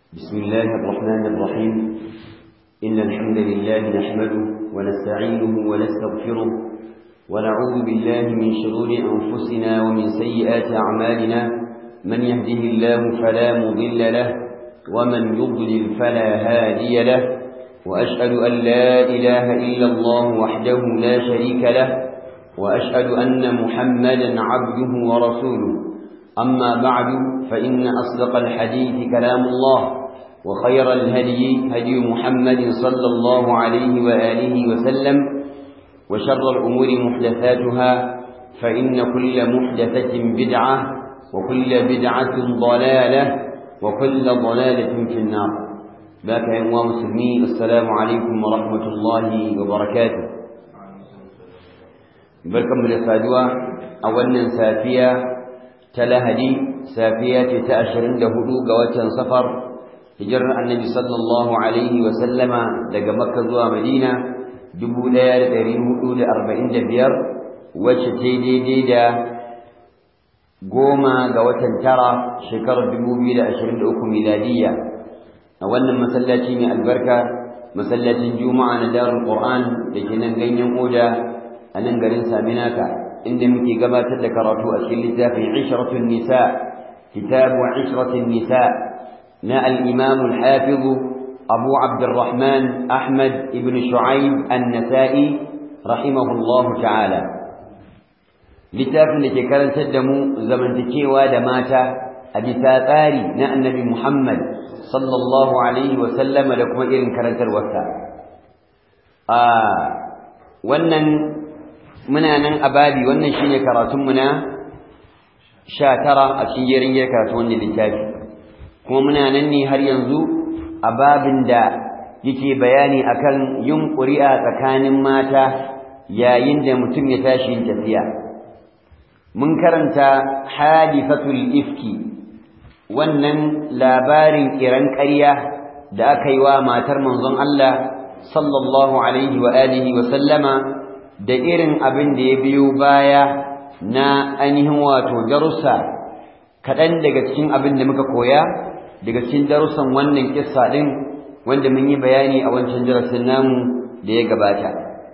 بسم الله الرحمن الرحيم إن الحمد لله نحمده ونستعينه ونستغفره ونعوذ بالله من شرور أنفسنا ومن سيئات أعمالنا من يهده الله فلا مضل له ومن يضلل فلا هادي له وأشهد أن لا إله إلا الله وحده لا شريك له وأشهد أن محمدا عبده ورسوله أما بعد فإن أصدق الحديث كلام الله وخير الهدي هدي محمد صلى الله عليه وآله وسلم وشر الأمور محدثاتها فإن كل محدثة بدعة وكل بدعة ضلالة وكل ضلالة في النار ذاك يا مسلمين السلام عليكم ورحمة الله وبركاته barkanmu da saduwa a wannan safiya ta lahadi safiya ce ta ashirin da hudu ga watan safar hijirar annabi sallallahu alaihi wa sallama daga makka zuwa madina dubu ɗaya da ɗari hudu da arba'in da biyar wacce ta daidai da goma ga watan tara shekarar dubu biyu da ashirin da uku miladiyya a wannan masallaci mai albarka masallacin juma'a na darul qur'an da ke nan ganyen oda a nan garin saminaka inda muke gabatar da karatu a cikin littafin ishratun nisa kitabu ishratun nisa na al-imam al-hafiz abu abdurrahman ahmad ibn shu'aib an-nasa'i rahimahullahu ta'ala littafin da ke karantar da mu zamantakewa da mata a bisa tsari na annabi muhammad sallallahu alaihi wa sallama da kuma irin karantarwarsa a wannan muna nan a babi wannan shine karatunmu na sha tara a cikin jerin ya karatu wannan littafi kuma muna nan ne har yanzu a babin da yake bayani akan yin ƙuri'a tsakanin mata yayin da mutum ya tashi yin tafiya mun karanta hadifatul ifki wannan labarin kiran ƙarya da aka yi wa matar manzon Allah sallallahu alaihi wa alihi wa sallama da irin abin da ya biyo baya na ainihin wato darussa kaɗan daga cikin abin da muka koya daga cikin darussan wannan kissa ɗin wanda mun yi bayani a wancan darasin namu da ya gabata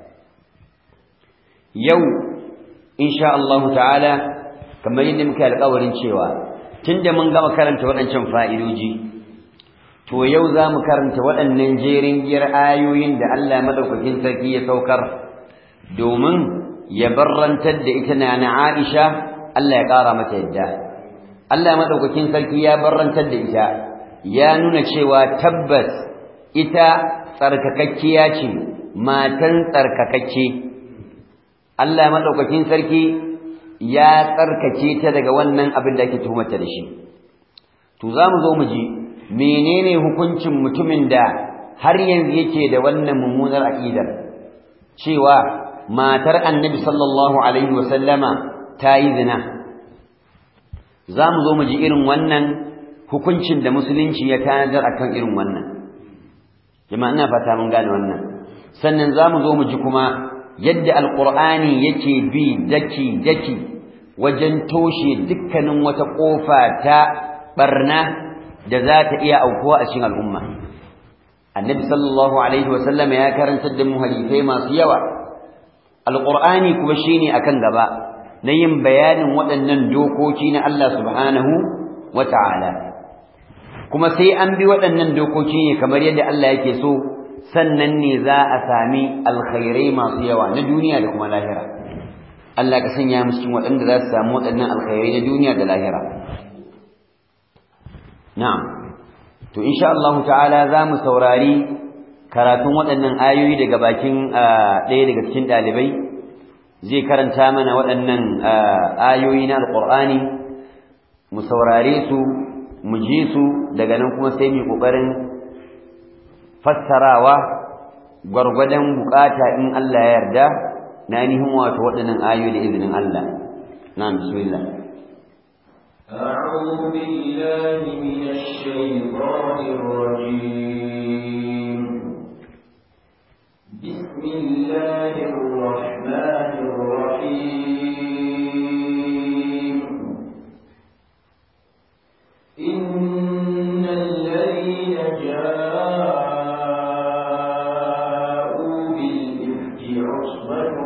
yau insha Allah ta'ala kamar yadda muka alƙawarin cewa tunda mun gama karanta waɗancan fa'idoji to yau za mu karanta waɗannan jerin giyar ayoyin da Allah madaukakin sarki ya saukar domin ya barrantar da ita na na Aisha Allah ya ƙara mata yadda Allah madaukakin sarki ya barrantar da ita ya nuna cewa tabbas ita tsarkakakkiya ce matan tsarkakakke Allah madaukakin sarki ya tsarkake ta daga wannan abin da ake tuhumarta da shi to za mu zo mu ji menene hukuncin mutumin da har yanzu yake da wannan mummunar aqidar cewa matar annabi sallallahu alaihi wasallama ta yi zina za mu zo mu ji irin wannan hukuncin da musulunci ya tanadar akan irin wannan jama'a ina fata mun gane wannan sannan za mu zo mu ji kuma yadda alqur'ani yake bi daki daki wajen toshe dukkanin wata kofa ta barna da za ta iya aukuwa a cikin al'umma annabi sallallahu alaihi wasallam ya karantar da mu hadisai masu yawa alqur'ani kuma shine akan gaba na yin bayanin waɗannan dokoki na Allah subhanahu wata'ala kuma sai an bi waɗannan dokoki ne kamar yadda Allah yake so sannan ne za a sami alkhairai masu yawa na duniya da kuma lahira Allah ka sanya mu cikin waɗanda za su samu waɗannan alkhairai na duniya da lahira na'am to insha Allah ta'ala za mu saurari karatun waɗannan ayoyi daga bakin ɗaya daga cikin ɗalibai zai karanta mana waɗannan ayoyi na alƙur'ani mu saurare su mu ji su daga nan kuma sai mu ƙoƙarin fassarawa gwargwadon bukata in Allah ya yarda na ainihin wato waɗannan ayoyi da izinin Allah na bismillah أعوذ بالله من الشيطان الرجيم بسم الله الرحمن الرحيم إن الذين الذين جاءوا بالإفك عصبة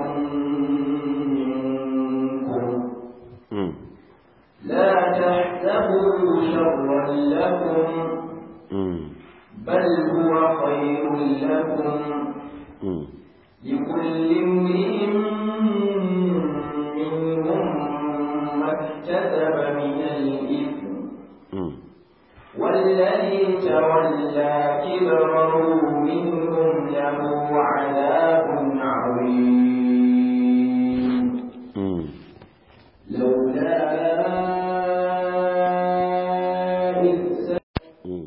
منكم مم. لا تحسبوا شرا لكم مم. بل هو خير لكم مم. لكل امرئ منهم ما اكتسب من الإثم مم. والذي تولى كبره منهم له عذاب عظيم مم. لولا إذ مم.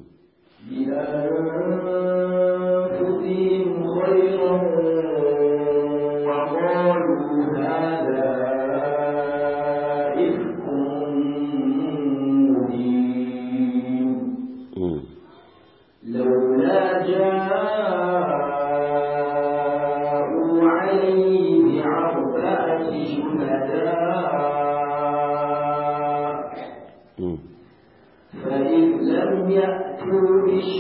بأنفسهم خيرا وقالوا هذا إفك مبين مم. لولا جاءوا عليه بأربعة شهداء مم. فإذ لم يأتوا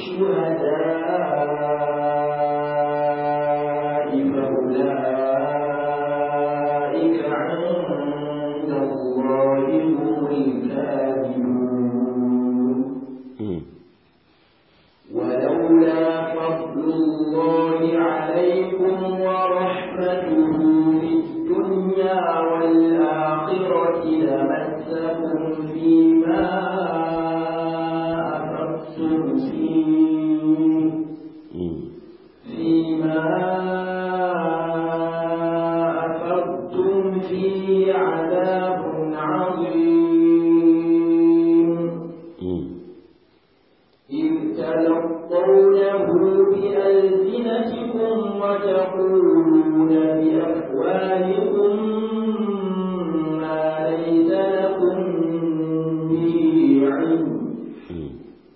بالشهداء فأولئك عند الله هم الكاذبون مم. ولولا فضل الله عليكم ورحمته في الدنيا والآخرة لمسكم فيما أفضتم فيه مم. فيما أفضتم فيه عذاب عظيم مم. إذ تلقونه بألسنتكم وتقولون بأفواهكم ما ليس لكم به علم مم.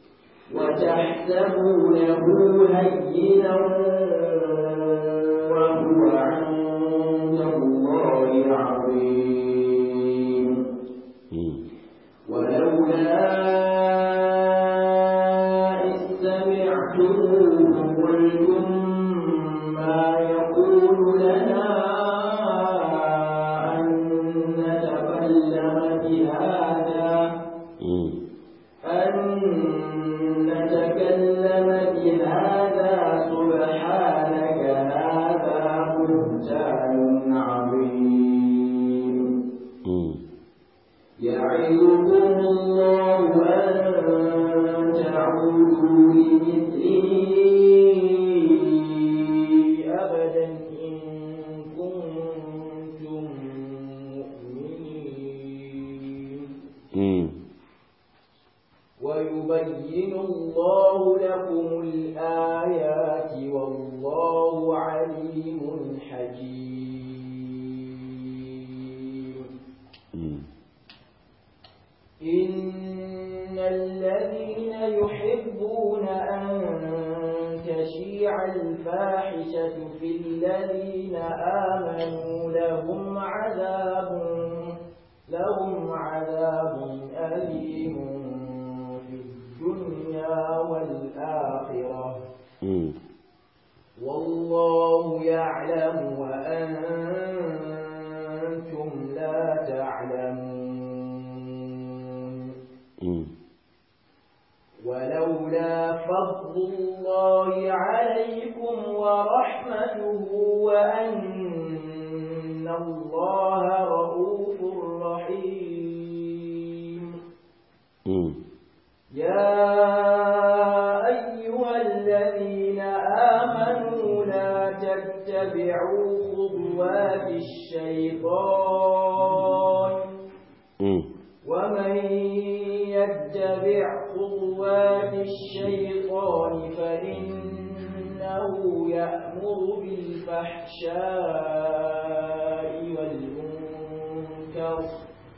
وتحسبونه هينا وهو عند الله عظيم مم. ولولا إذ سمعتموه قلتم ما يكون لنا أن نتكلم بهذا مم. أن نتكلم بهذا سبحانك هذا بهتان عظيم مم. يعظكم الله أن تعودوا لمثله أبدا إن كنتم مؤمنين مم. ويبين الله لكم الآيات والله عليم حكيم مم. إن الذين يحبون أن تشيع الفاحشة في الذين آمنوا لهم عذاب لهم عذاب أليم في الدنيا والآخرة مم. والله يعلم وأنتم لا تعلمون مم. ولولا فضل الله عليكم ورحمته وأن الله رؤوف رحيم مم. يا أيها الذين آمنوا لا تتبعوا خطوات الشيطان مم. ومن يتبع خطوات الشيطان فإنه يأمر بالفحشاء والمنكر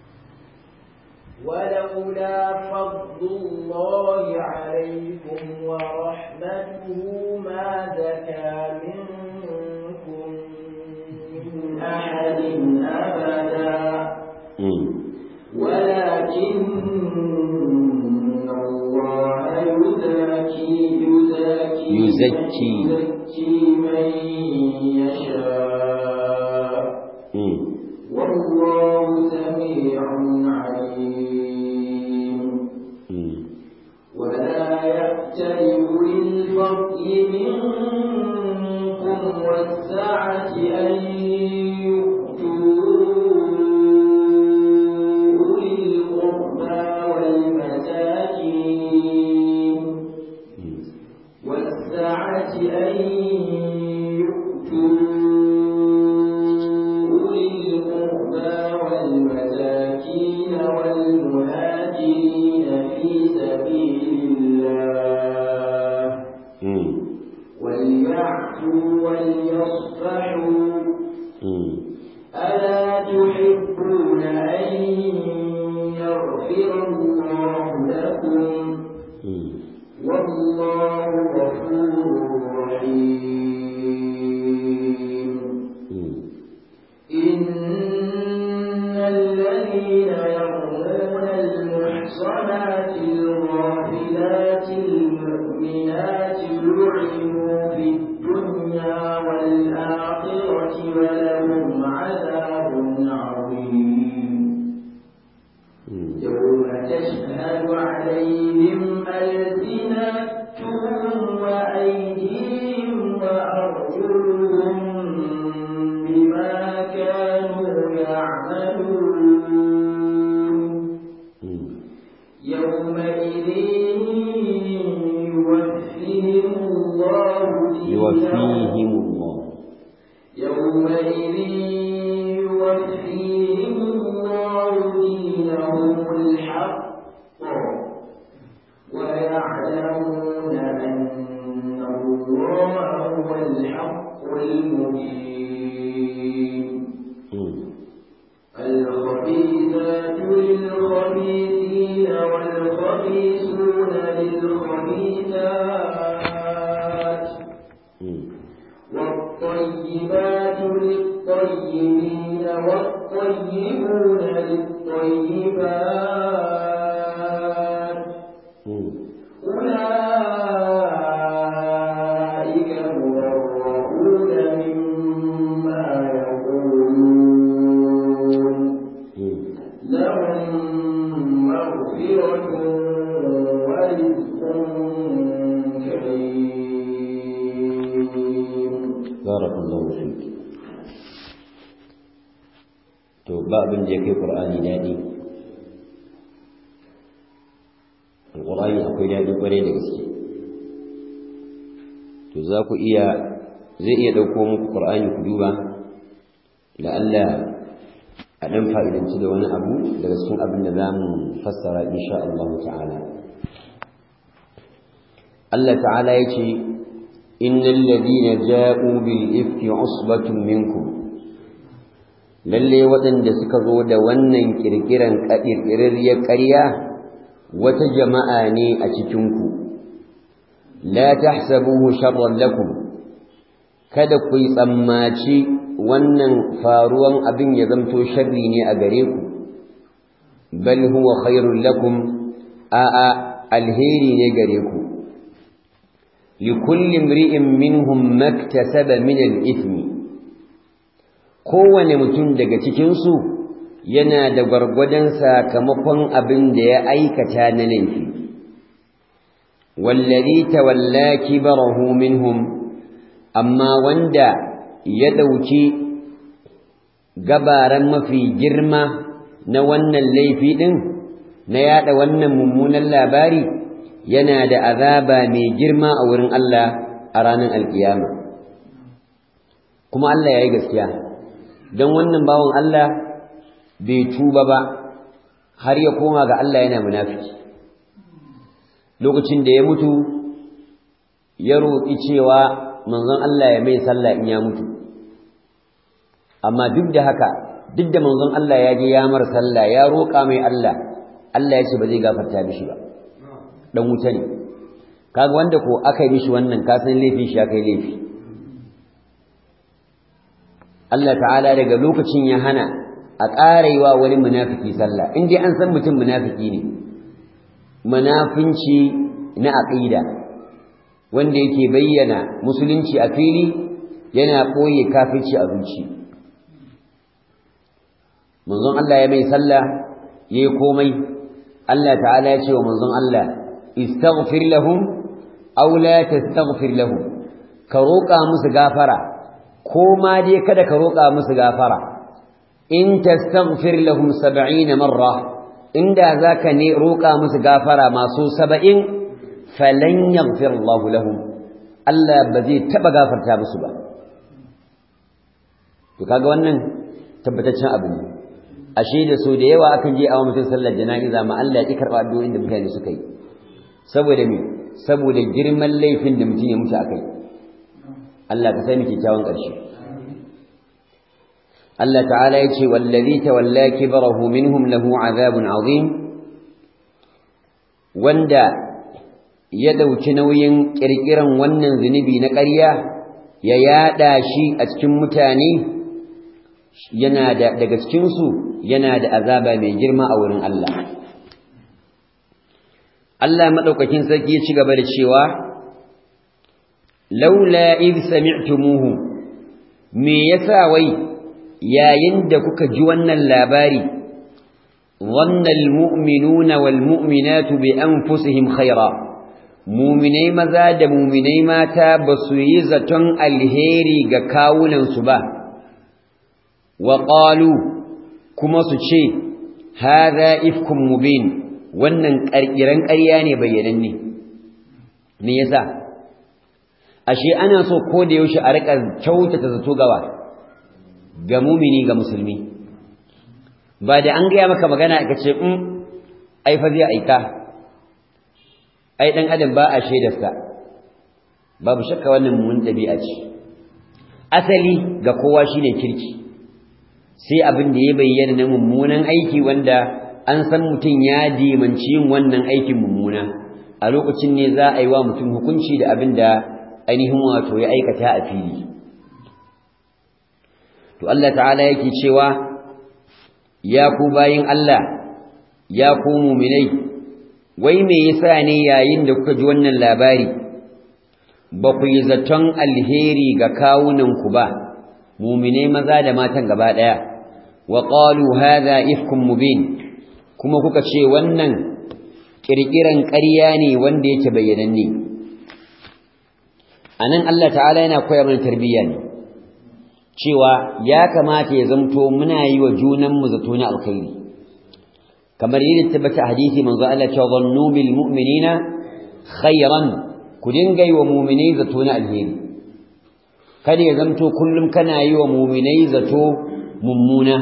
ولولا فضل الله عليكم ورحمته ما زكى منكم من أحد أبدا مم. ولكن الله يزكي yuzakki يزكي من يشاء mm. والله سميع عليم mm. ولا يأتل أولي الفضل منكم والسعة أن يؤتوا أولي القربى والمساكين والسعة أن يؤتوا أولي القربى والمساكين والمهاجرين في سبيل الله mm. وليعفوا وليصفحوا mm. ألا تحبون أن يغفر الله لكم mm. والله غفور رحيم mm. إن الذين يرمون المحصنات الغافلات المؤمنات لعنوا في الدنيا والآخرة ولهم عذاب عظيم mm. يوم تشهد عليهم ألسنتهم وأيديهم وأرجلهم بما كانوا يعملون mm. يومئذ يوفيهم الله دينهم يوفيهم الله يومئذ يوفيهم الله دينهم الحق ويعلمون أن الله هو الحق المبين mm. الخبيثات للخبيثين والخبيثون للخبيثات mm. والطيبات للطيبين والطيبون للطيبات mm. أولئك مبرؤون مما يقولون mm. لهم مغفرة ورزق كريم barakallahu fik to ba abin da ya kai qur'ani dadi alqur'ani akwai dadi kware da gaske to za ku iya zai iya dauko muku qur'ani ku duba la'alla a dan fa'idanci da wani abu daga cikin abin da zamu fassara insha Allah ta'ala Allah ta'ala yace إن الذين جاءوا بالإفك عصبة منكم lalle waɗanda suka zo da wannan ƙirƙiran ƙirƙirarriyar ƙarya wata jama'a ne a cikinku la tahsabuhu sharran lakum kada ku yi tsammaci wannan faruwan abin ya zamto sharri ne a gare ku bal huwa khairul lakum a'a alheri ne gare ku لكل امرئ منهم ما اكتسب من الإثم kowane mutum daga cikinsu yana da gwargwadon sakamakon abin da ya aikata na laifi wallazi tawalla kibarahu minhum amma wanda ya ɗauki gabaran mafi girma na wannan laifi ɗin na yaɗa wannan mummunan labari yana da azaba mai girma a wurin Allah a ranar alkiyama kuma Allah ya yi gaskiya don wannan bawan Allah bai tuba ba har ya koma ga Allah yana munafiki lokacin da ya mutu ya roƙi cewa manzon Allah ya mai sallah in ya mutu amma duk da haka duk da manzon Allah ya je ya mar sallah ya roƙa mai Allah Allah ya ce ba zai gafarta mishi ba dan wuta ne kaga wanda ko aka yi mishi wannan ka san laifin shi aka yi laifi Allah ta'ala daga lokacin ya hana a ƙara yi wa wani munafiki sallah in dai an san mutum munafiki ne munafinci na aqida wanda yake bayyana musulunci a fili yana ɓoye kafirci a zuci manzon Allah ya mai sallah yayi komai Allah ta'ala ya ce wa manzon Allah istaghfir lahum aw la tastaghfir lahum ka roƙa musu gafara ko ma dai kada ka roƙa musu gafara in tastaghfir lahum 70 marra inda zaka ne roƙa musu gafara masu 70 falan yaghfir Allah lahum Allah ba zai taba gafarta musu ba to kaga wannan tabbataccen abu ne ashe da so da yawa akan je a mutum sallar jana'iza ma Allah ya ki karba addu'o'in da mutane suka yi saboda me saboda girman laifin da mutum ya mutu akai Allah ka sani kyakkyawan ƙarshe Allah ta'ala ya ce wallazi tawalla kibrahu minhum lahu azabun azim wanda ya dauki nauyin kirkiran wannan zunubi na ƙarya ya yada shi a cikin mutane yana da daga cikin su yana da azaba mai girma a wurin Allah Allah madaukakin sarki ya ci gaba da cewa laula id sami'tumuhu me yasa wai yayin da kuka ji wannan labari dhanna almu'minuna walmu'minatu bi anfusihim khaira mu'minai maza da mu'minai mata ba su yi zaton alheri ga kawunan su ba wa qalu kuma su ce hadha ifkum mubin wannan ƙarƙiran ƙarya ne bayyananne me yasa ashe ana so ko da yaushe a rika kyautata zato gawa ga mumini ga musulmi ba da an gaya maka magana ka ce in ai fa zai aika ai dan adam ba a shaidarsa babu shakka wannan mun dabi'a ce asali ga kowa shine kirki sai abin da ya bayyana na mummunan aiki wanda an san mutum ya dimanci yin wannan aikin mummuna a lokacin ne za a yi wa mutum hukunci da abin da ainihin wato ya aikata a fili to Allah ta'ala yake cewa ya ku bayin Allah ya ku mu'minai wai me yasa ne yayin da kuka ji wannan labari ba ku yi zaton alheri ga kawunan ku ba mu'minai maza da matan gaba daya wa qalu hadha ifkum mubin kuma kuka ce wannan kirkiran ƙarya ne wanda yake bayyananne anan Allah ta'ala yana koyar mana tarbiyya ne cewa ya kamata ya zamto muna yi wa junanmu zato na alkhairi kamar yadda tabbata hadisi manzo Allah cewa zannu bil mu'minina khairan ku dinga yi wa mu'minai zato na alheri kada ya zamto kullum kana yi wa mu'minai zato mummuna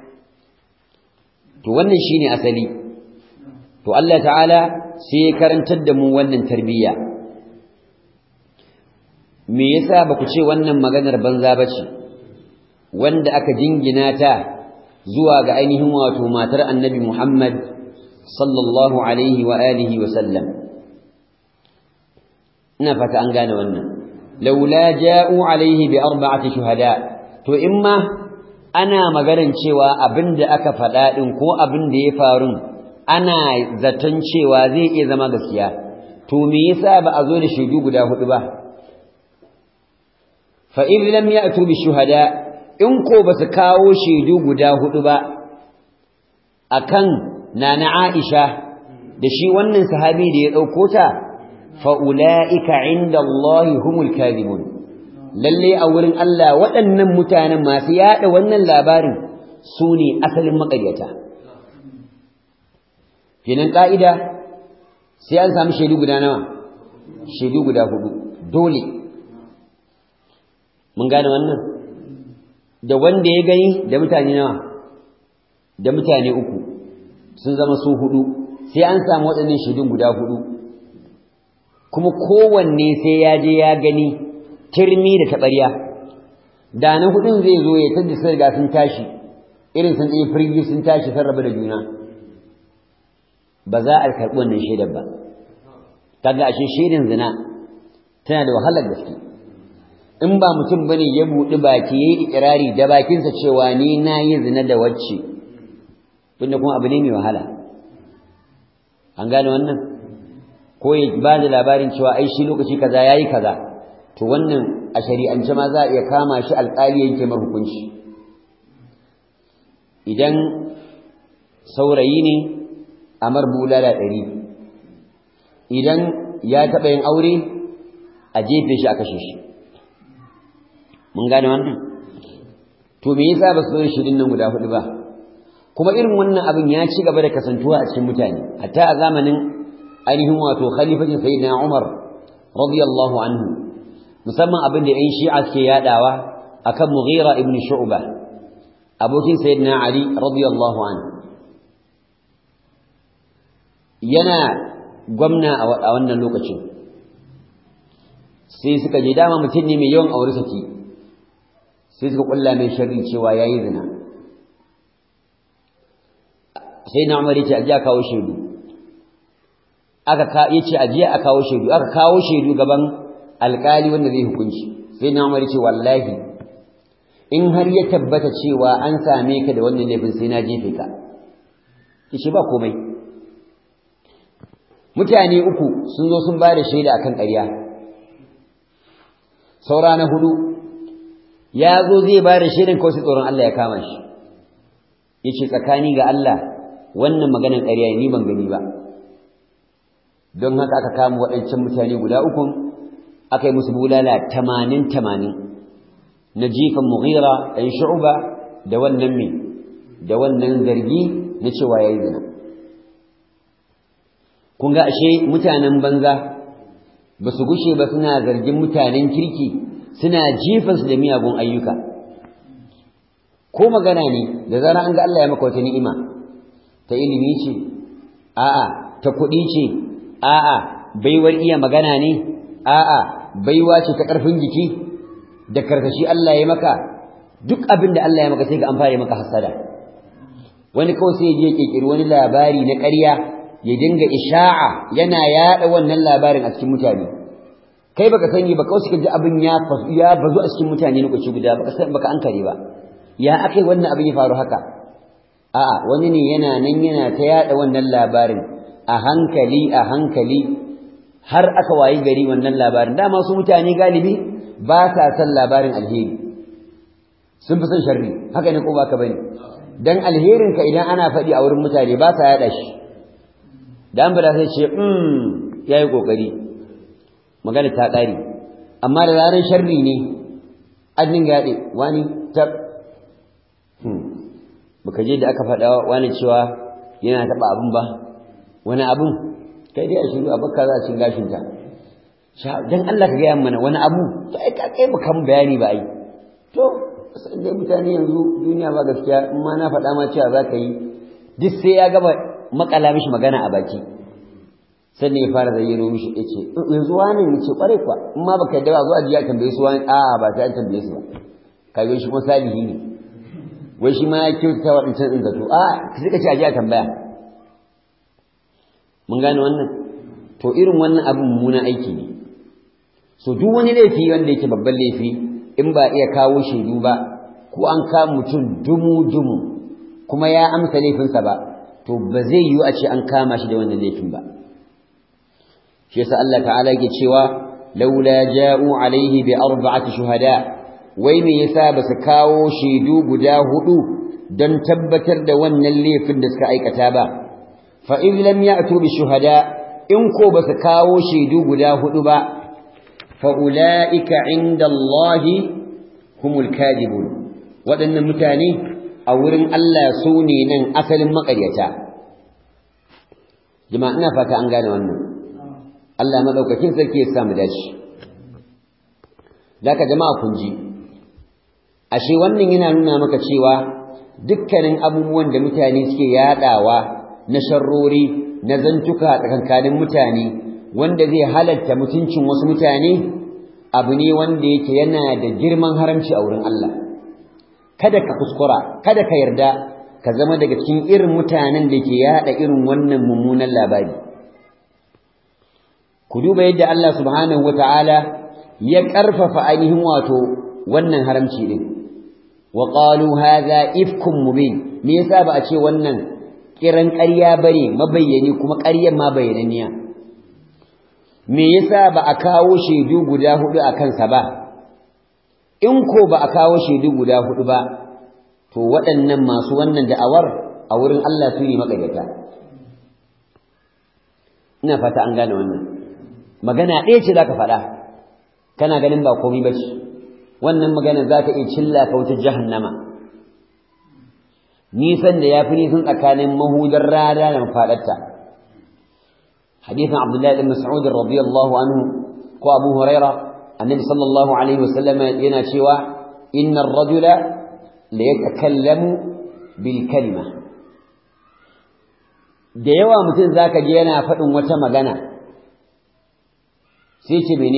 to wannan shine asali to Allah ta'ala sai ya karantar da mu wannan tarbiyya me yasa ba ku ce wannan maganar banza bace wanda aka jingina ta zuwa ga ainihin wato matar annabi Muhammad sallallahu alaihi wa alihi wa sallam ina fata an gane wannan laula ja'u alaihi bi arba'ati shuhada to imma ana maganar cewa abinda aka faɗa din ko abin da ya faru ana zaton cewa zai iya zama gaskiya to me yasa ba a zo da shaidu guda hudu ba fa in lam ya'tu bi shuhada in ko ba su kawo shaidu guda hudu ba akan nana Aisha da shi wannan sahabi da ya dauko ta fa ulaika inda Allah humul kadhibun lalle a wurin Allah waɗannan mutanen masu yada wannan labarin su ne asalin maƙaryata kenan ka'ida sai an samu shaidu guda nawa shaidu guda hudu dole mun gane wannan da wanda ya gani da mutane nawa da mutane uku sun zama su hudu sai an samu waɗannan shaidun guda hudu kuma kowanne sai ya je ya gani turmi da taɓarya da na hudun zai zo ya tadda sun riga sun tashi irin sun ɗaya firgi sun tashi sun rabu da juna ba za a karɓi wannan shaidar ba kaga ashe shaidan zina tana da wahalar gaske in ba mutum bane ya buɗi baki yayi ikirari da bakinsa cewa ni na yi zina da wacce tunda kuma abu ne mai wahala an gane wannan ko ya ba da labarin cewa ai shi lokaci kaza yayi kaza to wannan a shari'ance ma za a iya kama shi alƙali yanke mar hukunci idan saurayi ne a mar bulala ɗari idan ya taɓa yin aure a jefe shi a kashe shi mun gane wannan to me yasa ba su zo shirin nan guda hudu ba kuma irin wannan abin ya ci gaba da kasantuwa a cikin mutane hatta a zamanin ainihin wato khalifatin sayyidina Umar radiyallahu anhu musamman abin da ƴan Shi'a suke yadawa akan Mughira ibn Shu'ba abokin sayyidina Ali radiyallahu anhu yana gwamna a wannan lokacin sai suka je dama mutum ne mai yawan aure saki sai suka kulla mai sharri cewa yayi zina sai na Umar yace aje a kawo shaidu aka ka yace aje a kawo shaidu aka kawo shaidu gaban alkali wanda zai hukunci sai na Umar yace wallahi in har ya tabbata cewa an same ka da wannan laifin sai na jefe ka yace ba komai mutane uku sun zo sun ba da shaida akan ƙarya saura na hudu ya zo zai ba da shaidan kawai tsoron Allah ya kama shi yace tsakani ga Allah wannan maganar ƙarya ni ban gani ba don haka aka kama waɗancan mutane guda uku aka yi musu bulala tamanin tamanin na jifan mughira ɗan shu'ba da wannan me da wannan zargi na cewa yayi zina kun ga ashe mutanen banza ba su gushe ba suna zargin mutanen kirki suna jifansu da miyagun ayyuka ko magana ne da zara an ga Allah ya maka wata ni'ima ta ilimi ce a'a ta kuɗi ce a'a baiwar iya magana ne a'a baiwa ce ta ƙarfin jiki da karkashi Allah ya maka duk abin da Allah ya maka sai ga an fara maka hasada wani kawai sai ya je kirkiri wani labari na ƙarya ya dinga isha'a yana yaɗa wannan labarin a cikin mutane kai baka sani ba kawai suka ji abin ya ya bazu a cikin mutane lokaci guda baka san baka ankare ba ya akai wannan abin ya faru haka a'a wani ne yana nan yana ta yaɗa wannan labarin a hankali a hankali har aka wayi gari wannan labarin dama su mutane galibi ba sa son labarin alheri sun fi son sharri haka ne ko ba ka bane dan alherin ka idan ana faɗi a wurin mutane ba sa yaɗa shi da an bada sai ce mm yayi kokari magana ta ƙare amma da zaran sharri ne an dinga yaɗe wani tab baka je da aka faɗa wani cewa yana taɓa abin ba wani abin kai dai a shiru a bakka za a cin gashin ta dan Allah ka gaya mana wani abu sai ka kai baka mun bayani ba ai to sai dai mutane yanzu duniya ba gaskiya in ma na faɗa ma cewa za ka yi duk sai ya gaba makala mishi magana a baki sannan ya fara zayyano mishi ya ce yanzu wani ya ce ƙwarai kuwa in ma baka yadda ba zuwa jiya tambaye su wani a ba sai an tambaye su ba ka ga shi kuma salihi ne wai shi ma ya kyautata waɗancan ɗin zato a sai ka ce a jiya tambaya mun gane wannan to irin wannan abin mummunan aiki ne so duk wani laifi wanda yake babban laifi in ba iya kawo shaidu ba ko an kama mutum dumu dumu kuma ya amsa laifinsa ba to ba zai yiwu a ce an kama shi da wannan laifin ba shi yasa Allah ta'ala yake cewa laula ja'u alaihi bi arba'ati shuhada wai me yasa ba su kawo shaidu guda hudu don tabbatar da wannan laifin da suka aikata ba fa in lam ya'tu bi shuhada in ko ba su kawo shaidu guda hudu ba fa ulaika inda Allah humul kadibun waɗannan mutane a wurin Allah su ne nan asalin maƙaryata jama'a ina fata an gane wannan Allah madaukakin sarki ya samu dashi Daka jama'a kun ji ashe wannan yana nuna maka cewa dukkanin abubuwan da mutane suke yadawa na sharrori na zantuka tsakankanin mutane wanda zai halatta mutuncin wasu mutane abu ne wanda yake yana da girman haramci a wurin Allah kada ka kuskura kada ka yarda ka zama daga cikin irin mutanen da ke yada irin wannan mummunan labari ku duba yadda Allah subhanahu wataala ya karfafa ainihin wato wannan haramci din wa qalu hadha ifkum mubin me yasa ba a ce wannan kiran ƙarya bane mabayyani kuma ƙaryar ma bayyananniya me yasa ba a kawo shaidu guda hudu a kansa ba in ko ba a kawo shaidu guda hudu ba to waɗannan masu wannan da'awar a wurin Allah su ne maƙaryata ina fata an gane wannan magana ɗaya ce za ka faɗa kana ganin ba komai ba ce wannan magana za ka iya cilla ka wuta jahannama nisan da ya fi nisan tsakanin mahudar rana da mafaɗarta hadisin abdullahi ɗin mas'ud radiyallahu anhu ko abu huraira annabi sallallahu alaihi wasallam yana cewa inna ar-rajula la yatakallamu bil kalima da yawa mutum zaka je yana faɗin wata magana sai ce mene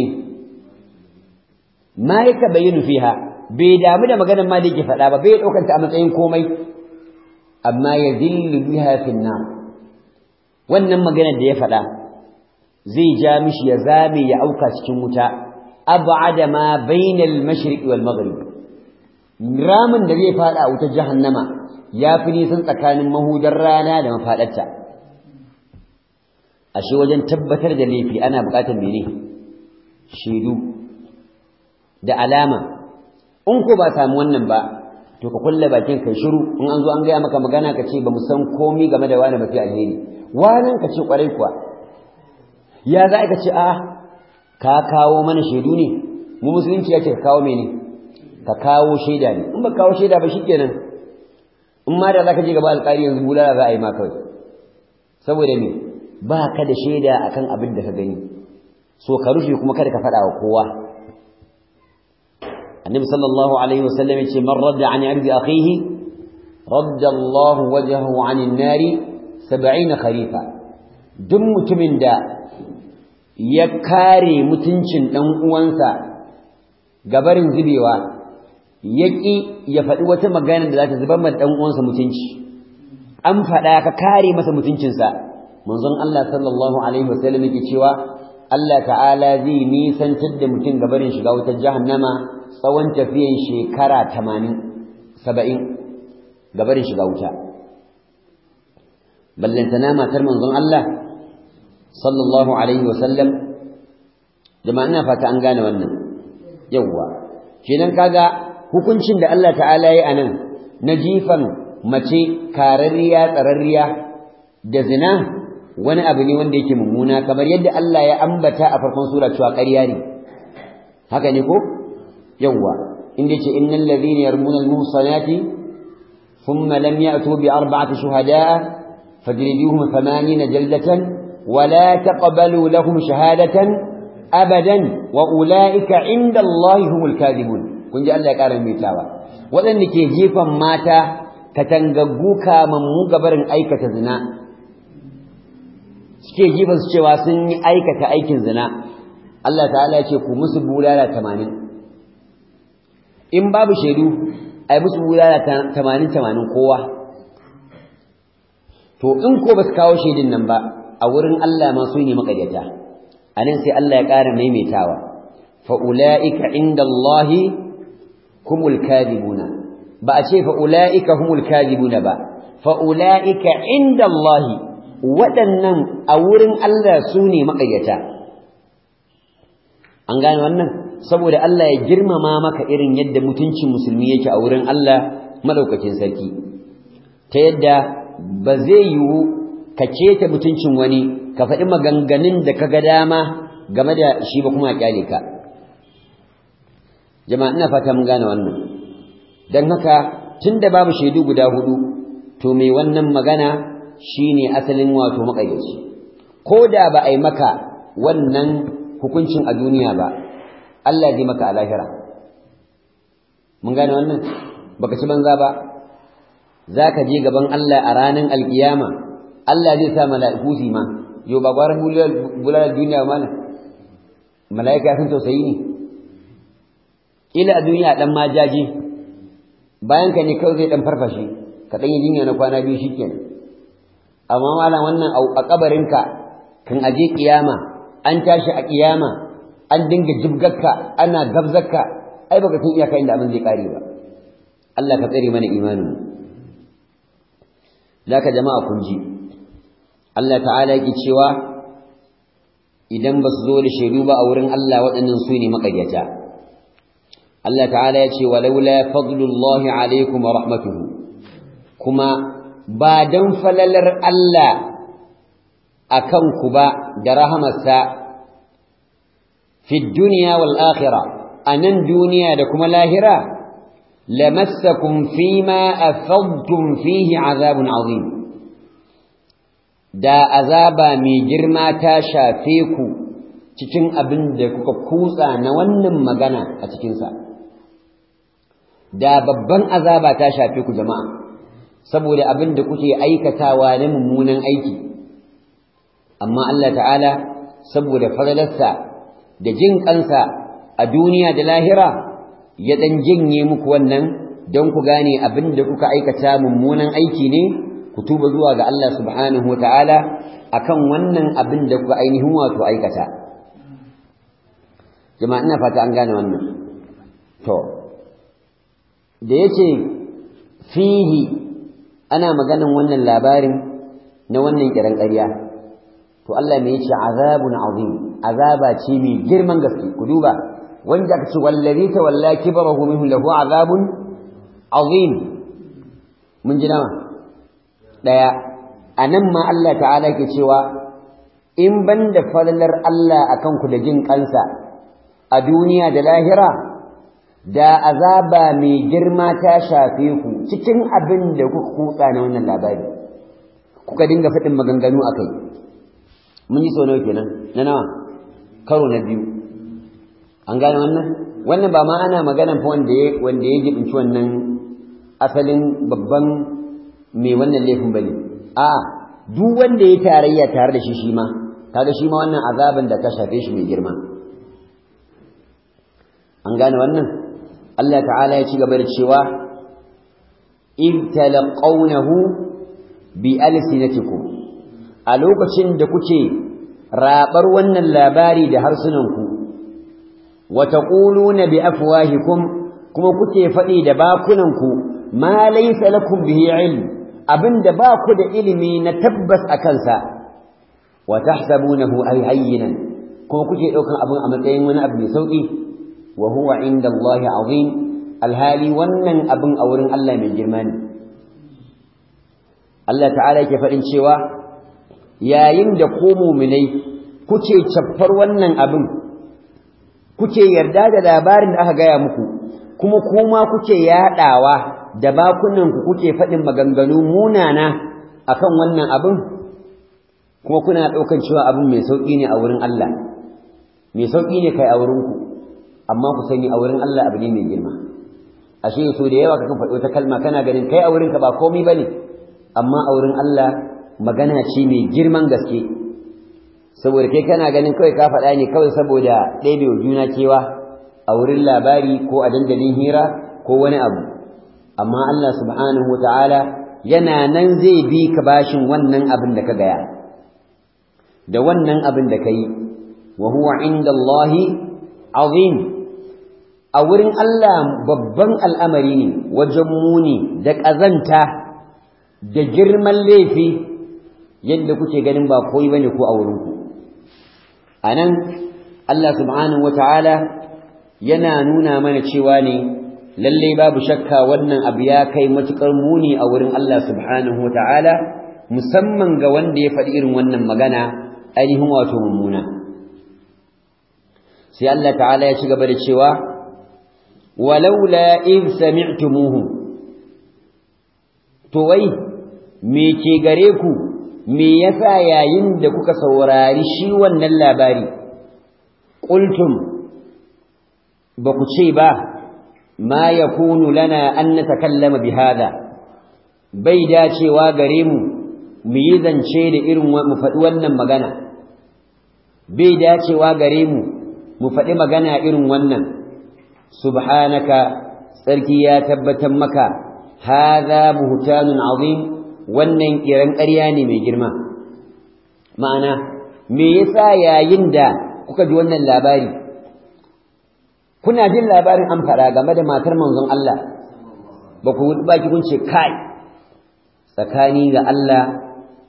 ma yaka bayyana fiha bai damu da maganar ma da yake faɗa ba bai ɗaukanta a matsayin komai amma ya zillu biha fin nar wannan maganar da ya faɗa zai ja mishi ya zame ya auka cikin wuta ab'ada ma bainal mashriq wal maghrib ramin da zai faɗa a wutar jahannama ya fi nisan tsakanin mahudar rana da mafaɗarta ashe wajen tabbatar da laifi ana buƙatar mene shaidu da alama in ko ba samu wannan ba to ka kulle bakin kai shiru in an zo an gaya maka magana ka ce ba mu san komi game da wani ba sai alheri wannan ka ce kwarai kuwa ya za ka ce a ka kawo mana shaidu ne mu musulunci ya ce ka kawo mene ka kawo shaida ne in ba kawo shaida ba shikenan in ma da za ka je gaba alƙali yanzu bulala za a yi ma kawai saboda me ba ka da shaida akan abin da ka gani so ka rufe kuma kada ka faɗa wa kowa النبي صلى الله عليه وسلم يقول من رد عن عرض أخيه رد الله وجهه عن النار سبعين خريفا دم متمن دا يكاري متنشن دم uwansa gabarin zubewa yaki ya faɗi wata magana da za ta zubar da uwansa mutunci an faɗa ka kare masa mutuncinsa manzon Allah sallallahu alaihi wasallam yake cewa Allah ta'ala zai nisantar da mutum gabarin shiga wutar jahannama tsawon tafiyan shekara tamanin saba'in gabarin shiga wuta ballantana matar manzon Allah sallallahu alaihi wasallam jama'a ina fata an gane wannan yawwa kenan kaga hukuncin da Allah ta'ala yi anan na jifan mace kararriya tsararriya da zina wani abu ne wanda yake mummuna kamar yadda Allah ya ambata a farkon sura cewa ƙarya ne haka ne ko yawwa inda ce innal ladhina yarmuna al-muhsanati thumma lam ya'tu bi arba'ati shuhada'a fajriduhum 80 jaldatan wa la taqbalu lahum shahadatan abadan wa ulaika 'inda Allah humul kadhibun kun ji Allah ya ƙara mitawa waɗanda ke jefan mata katangaggu kamammu gabarin aikata zina suke jifan su cewa sun yi aikata aikin zina Allah ta'ala ya ce ku musu bulala tamanin in babu shaidu ai musu bulala tamanin tamanin kowa to in ko ba su kawo shaidin nan ba a wurin Allah ma su ne maƙaryata a nan sai Allah ya ƙara maimaitawa fa'ula'ika inda Allahi humul kadibuna ba a ce fa'ula'ika humul kadibuna ba fa'ula'ika inda Allahi waɗannan a wurin Allah su ne maƙaryata an gane wannan saboda Allah ya girmama maka irin yadda mutuncin musulmi yake a wurin Allah madaukakin sarki ta yadda ba zai yiwu ka keta mutuncin wani ka faɗi maganganun da ka ga dama game da shi ba kuma kyale ka jama'a ina fata mun gane wannan don haka tun da babu shaidu guda hudu to mai wannan magana shine asalin wato maƙayyaci ko da ba a yi maka wannan hukuncin a duniya ba Allah zai maka a lahira mun gane wannan baka ci banza ba za ka je gaban Allah a ranar alkiyama Allah zai sa mala'iku su ma yau ba gwaran bulalar duniya ba mana mala'ika sun tausayi ne ila a duniya dan majaji bayan ka ne kawai zai dan farfashe ka dan yi jinya na kwana biyu shikenan amma malam wannan a kabarinka kan aje kiyama an tashi a kiyama an dinga jibgakka ana gabzakka ai baka san iyaka inda abin zai kare ba Allah ka tsare mana imanin zaka jama'a kun ji Allah ta'ala yake cewa idan ba su zo da shaidu ba a wurin Allah waɗannan su ne maƙaryata Allah ta'ala ya ce walaula fadlullahi alaikum wa rahmatuhu kuma ba dan falalar Allah akan ku ba da rahamarsa fi dunya wal akhirah anan duniya da kuma lahira lamassakum fima afadtum fihi azabun azim da azaba mai girma ta shafe ku cikin abin da kuka kutsa na wannan magana a cikinsa da babban azaba ta shafe ku jama'a saboda abin da kuke aikatawa na mummunan aiki amma Allah ta'ala saboda fadalarsa da jin kansa a duniya da lahira ya dan jinye muku wannan don ku gane abin da kuka aikata mummunan aiki ne ku tuba zuwa ga Allah subhanahu wa ta'ala akan wannan abin da kuka ainihin wato aikata jama'a ina fata an gane wannan to da yace fihi ana maganan wannan labarin na wannan kiran ƙarya to Allah me yace azabun azim azaba ce mai girman gaske ku duba wanda aka ce wallazi tawalla kibrahu minhu lahu azabun azim mun ji nawa daya anan ma Allah ta'ala ke cewa in banda falalar Allah akan ku da jin kansa a duniya da lahira da azaba mai girma ta shafe ku cikin abin da kuka kutsa na wannan labari kuka dinga faɗin maganganu a kai mun yi sau nawa kenan na nawa karo na biyu an gane wannan wannan ba ma ana magana fa wanda ya wanda ya jibinci wannan asalin babban mai wannan laifin bane a duk wanda ya tarayya tare da shi shi ma kaga shi ma wannan azaban da ta shafe shi mai girma an gane wannan Allah ta'ala ya ci gaba da cewa in talaqawnahu bi alsinatikum a lokacin da kuke rabar wannan labari da harsunanku wa taquluna bi afwahikum kuma kuke faɗi da bakunanku ma laysa lakum bihi ilm abinda ba ku da ilimi na tabbas a kansa wa tahsabunahu ay hayyinan kuma kuke ɗaukan abin a matsayin wani abu mai sauƙi wa huwa inda Allah azim alhali wannan abin a wurin Allah mai girma ne Allah ta'ala yake faɗin cewa yayin da ku muminai kuke caffar wannan abin kuke yarda da labarin da aka gaya muku kuma kuma kuke yaɗawa da bakunanku kuke faɗin maganganu munana akan wannan abin kuma kuna ɗaukan cewa abin mai sauƙi ne a wurin Allah mai sauƙi ne kai a wurinku amma ku sani a wurin Allah abu ne mai girma ashe so da yawa kakan faɗi wata kalma kana ganin kai a wurinka ba komai bane amma a wurin Allah magana ce mai girman gaske saboda kai kana ganin kawai ka faɗa ne kawai saboda ɗebe wa juna kewa a wurin labari ko a dandalin hira ko wani abu amma Allah subhanahu wa ta'ala yana nan zai bi ka bashin wannan abin da ka gaya da wannan abin da ka yi wa huwa inda Allahi azim a wurin Allah babban al'amari ne wajen muni da ƙazanta da girman laifi yadda kuke ganin ba koyi bane ko a wurinku a nan Allah subhanahu wa ta'ala yana nuna mana cewa ne lallai babu shakka wannan abu ya kai matuƙar muni a wurin Allah subhanahu wa ta'ala musamman ga wanda ya faɗi irin wannan magana ainihin wato mummuna sai Allah ta'ala ya ci gaba da cewa walaula in sami'tumuhu to wai me ke gare ku me yasa yayin da kuka saurari shi wannan labari qultum ba ku ce ba ma yakunu lana an natakallama bihada bai dacewa gare mu mu yi zance da irin mu faɗi wannan magana bai dacewa gare mu mu faɗi magana irin wannan subhanaka tsarki ya tabbatar maka hadha buhtanun azim wannan kiran ƙarya ne mai girma ma'ana me yasa yayin da kuka ji wannan labari kuna jin labarin an fara game da matar manzon Allah ba ku baki kun ce kai tsakani ga Allah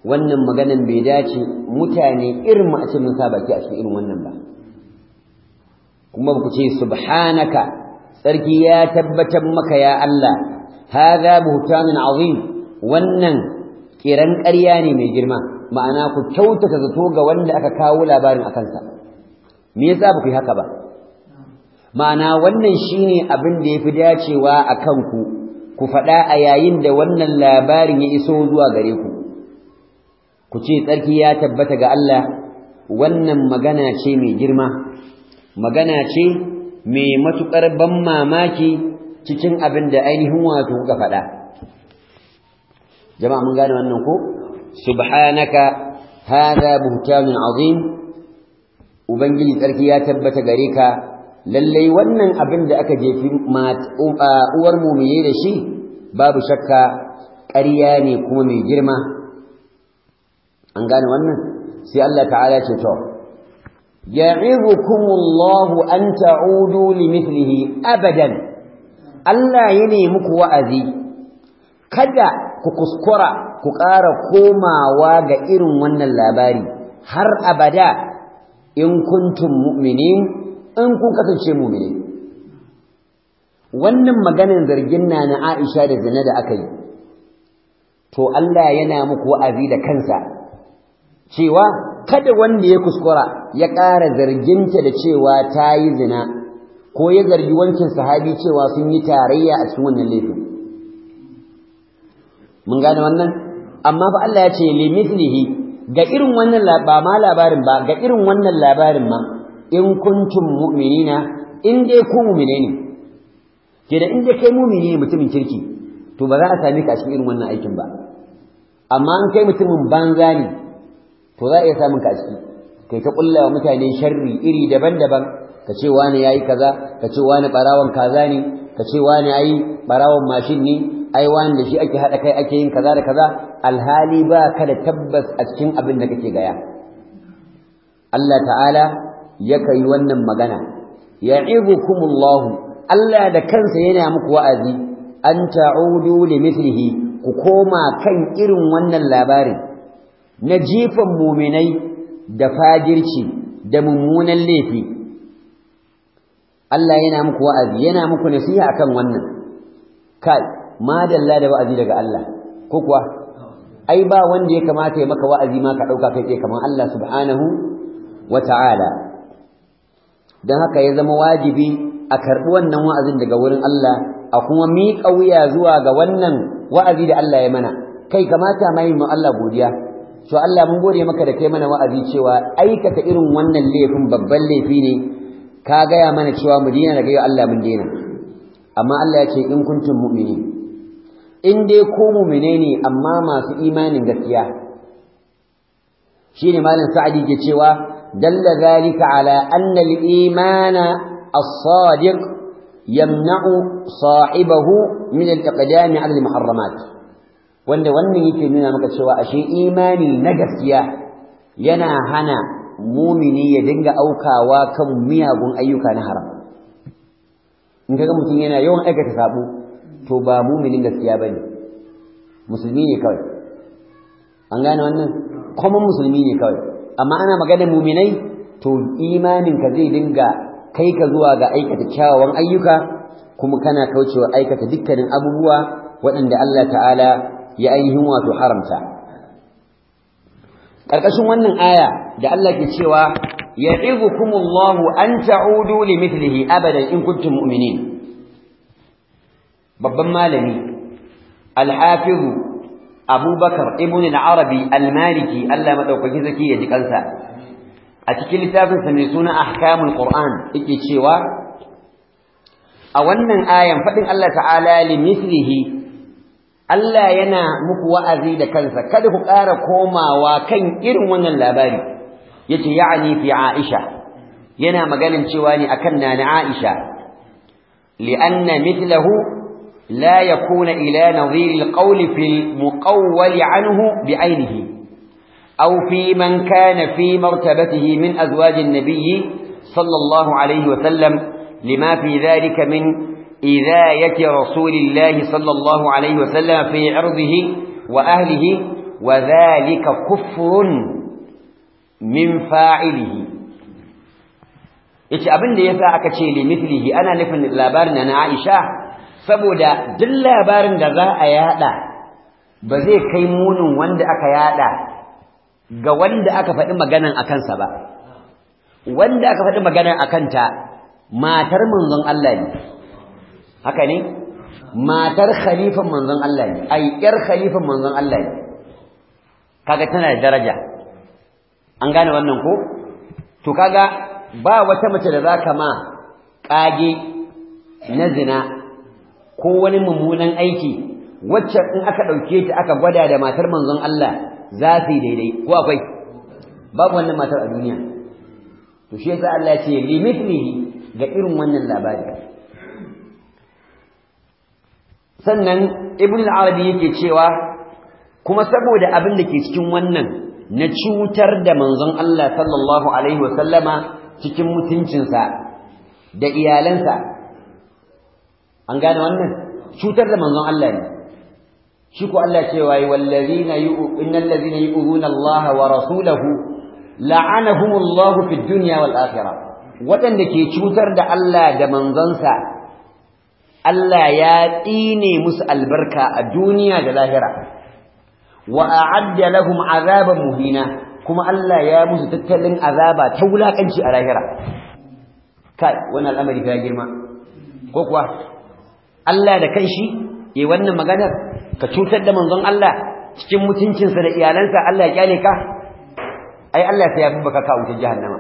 wannan maganan bai dace mutane irin mu a ce mun sa baki a cikin irin wannan ba kuma ku ce subhanaka sarki ya tabbatar maka ya Allah hadha buhtanun azim wannan kiran ƙarya ne mai girma ma'ana ku kyautata zato ga wanda aka kawo labarin a kansa me yasa ba ku yi haka ba ma'ana wannan shine abin da yafi dacewa a kanku ku faɗa a yayin da wannan labarin ya iso zuwa gare ku ku ce tsarki ya tabbata ga Allah wannan magana ce mai girma magana ce mai matuƙar ban mamaki cikin abin da ainihin wato kuka faɗa jama'a mun gane wannan ko subhanaka hadha buhtanun azim ubangiji tsarki ya tabbata gare ka lallai wannan abin da aka jefi uwar mumiye da shi babu shakka ƙarya ne kuma mai girma an gane wannan sai Allah ta'ala ce to ya'idukumullahu an ta'udu limithlihi abadan Allah ya nemi muku wa'azi kada ku kuskura ku ƙara komawa ga irin wannan labari har abada in kuntum mu'minin in kun kasance mu'mini wannan maganar zargin na na Aisha da zina da aka yi to Allah yana muku wa'azi da kansa cewa kada wanda ya kuskura ya ƙara zarginta da cewa ta yi zina ko ya zargi wancan sahabi cewa sun yi tarayya a cikin wannan laifin mun gane wannan amma fa Allah ya ce limithlihi ga irin wannan ba ma labarin ba ga irin wannan labarin ma in kuntum mu'minina in dai ku mu'mine ne ke da in dai kai mu'mini ne mutumin kirki to ba za a same ka a cikin irin wannan aikin ba amma in kai mutumin banza ne to za a iya samun ka a ciki kai ta kulla wa mutane sharri iri daban-daban ka ce wani yayi kaza ka ce wani barawon kaza ne ka ce wani yayi barawon mashin ne ai wani da shi ake hada kai ake yin kaza da kaza alhali ba ka da tabbas a cikin abin da kake gaya Allah ta'ala ya kai wannan magana ya'idukumullahu Allah da kansa yana muku wa'azi an ta'udu limithlihi ku koma kan irin wannan labarin na jifan muminai da fajirci da mummunan laifi Allah yana muku wa'azi yana muku nasiha akan wannan kai madalla da wa'azi daga Allah ko kuwa ai ba wanda ya kamata ya maka wa'azi ma ka dauka kai tsaye kamar Allah subhanahu wata'ala dan haka ya zama wajibi a karbi wannan wa'azin daga wurin Allah a kuma miƙa wuya zuwa ga wannan wa'azi da Allah ya mana kai kamata mai mu Allah godiya to Allah mun gode maka da kai mana wa'azi cewa aikata irin wannan laifin babban laifi ne ka gaya mana cewa mu dina daga yau Allah mun dina amma Allah ya ce in kuntum mu'mini in dai ko mu'mine ne amma masu imanin gaskiya shine malam sa'adi ke cewa dalla zalika ala anna al-imana as-sadiq yamna'u sahibahu min al-iqdam 'ala al-muharramat wanda wannan yake nuna maka cewa ashe imani na gaskiya yana hana mumini ya dinga aukawa kan miyagun ayyuka na haram in kaga mutum yana yawan aikata sabo to ba muminin gaskiya bane musulmi ne kawai an gane wannan kuma musulmi ne kawai amma ana maganar muminai to imanin ka zai dinga kai ka zuwa ga aikata kyawawan ayyuka kuma kana kaucewa aikata dukkanin abubuwa waɗanda Allah ta'ala ya ainihin wato haramta ƙarƙashin wannan aya da Allah ke cewa ya'idukumullahu an ta'udu limithlihi abadan in kuntum mu'minin babban malami al-hafiz Abubakar ibn al-Arabi al-Maliki Allah madaukaki zaki ya ji kansa a cikin littafin sa mai suna Ahkamul Qur'an yake cewa a wannan ayan fadin Allah ta'ala limithlihi Allah yana muku wa'azi da kansa kada ku ƙara komawa kan irin wannan labari yace ya'ni fi Aisha yana maganin cewa ne akan nana Aisha li'anna mithlahu la yakuna ila nadhir al-qawl fi al-muqawwal anhu bi'aynihi aw fi man kana fi martabatihi min azwaj an-nabiy sallallahu alayhi wa sallam lima fi dhalika min إذاية رسول الله صلى الله عليه وسلم في عرضه وأهله wa zalika kufrun min fa'ilihi yace abin da yasa aka ce li mithlihi ana nufin labarin na Aisha saboda duk labarin da za a yada ba zai kai munin wanda aka yada ga wanda aka faɗi maganan akan sa ba wanda aka faɗi maganan akan ta matar manzon Allah ne haka ne matar khalifan manzon Allah ne ai yar khalifan manzon Allah ne kaga tana da daraja an gane wannan ko to kaga ba wata mace da zaka ma kage na zina ko wani mummunan aiki wacce in aka dauke ta aka gwada da matar manzon Allah za su yi daidai ko akwai babu wannan matar a duniya to shi yasa Allah ya ce limithlihi ga irin wannan labari sannan ibn al-arabi yake cewa kuma saboda abin da ke cikin wannan na cutar da manzon Allah sallallahu alaihi wa sallama cikin mutuncinsa da iyalansa an gane wannan cutar da manzon Allah ne shi ko Allah cewa yi wallazina innal ladzina yu'minuna Allah wa rasulahu la'anahumullahu fid dunya wal akhirah waɗanda ke cutar da Allah da manzonsa Allah ya tsine musu albarka a duniya da lahira wa a'adda lahum azaban muhina kuma Allah ya musu tattalin azaba ta wulakanci a lahira kai wannan al'amari ya girma ko kuwa Allah da kanshi yayi wannan maganar ka cutar da manzon Allah cikin mutuncinsa da iyalansa Allah ya kyale ka ai Allah sai ya fi baka ka wutar jahannama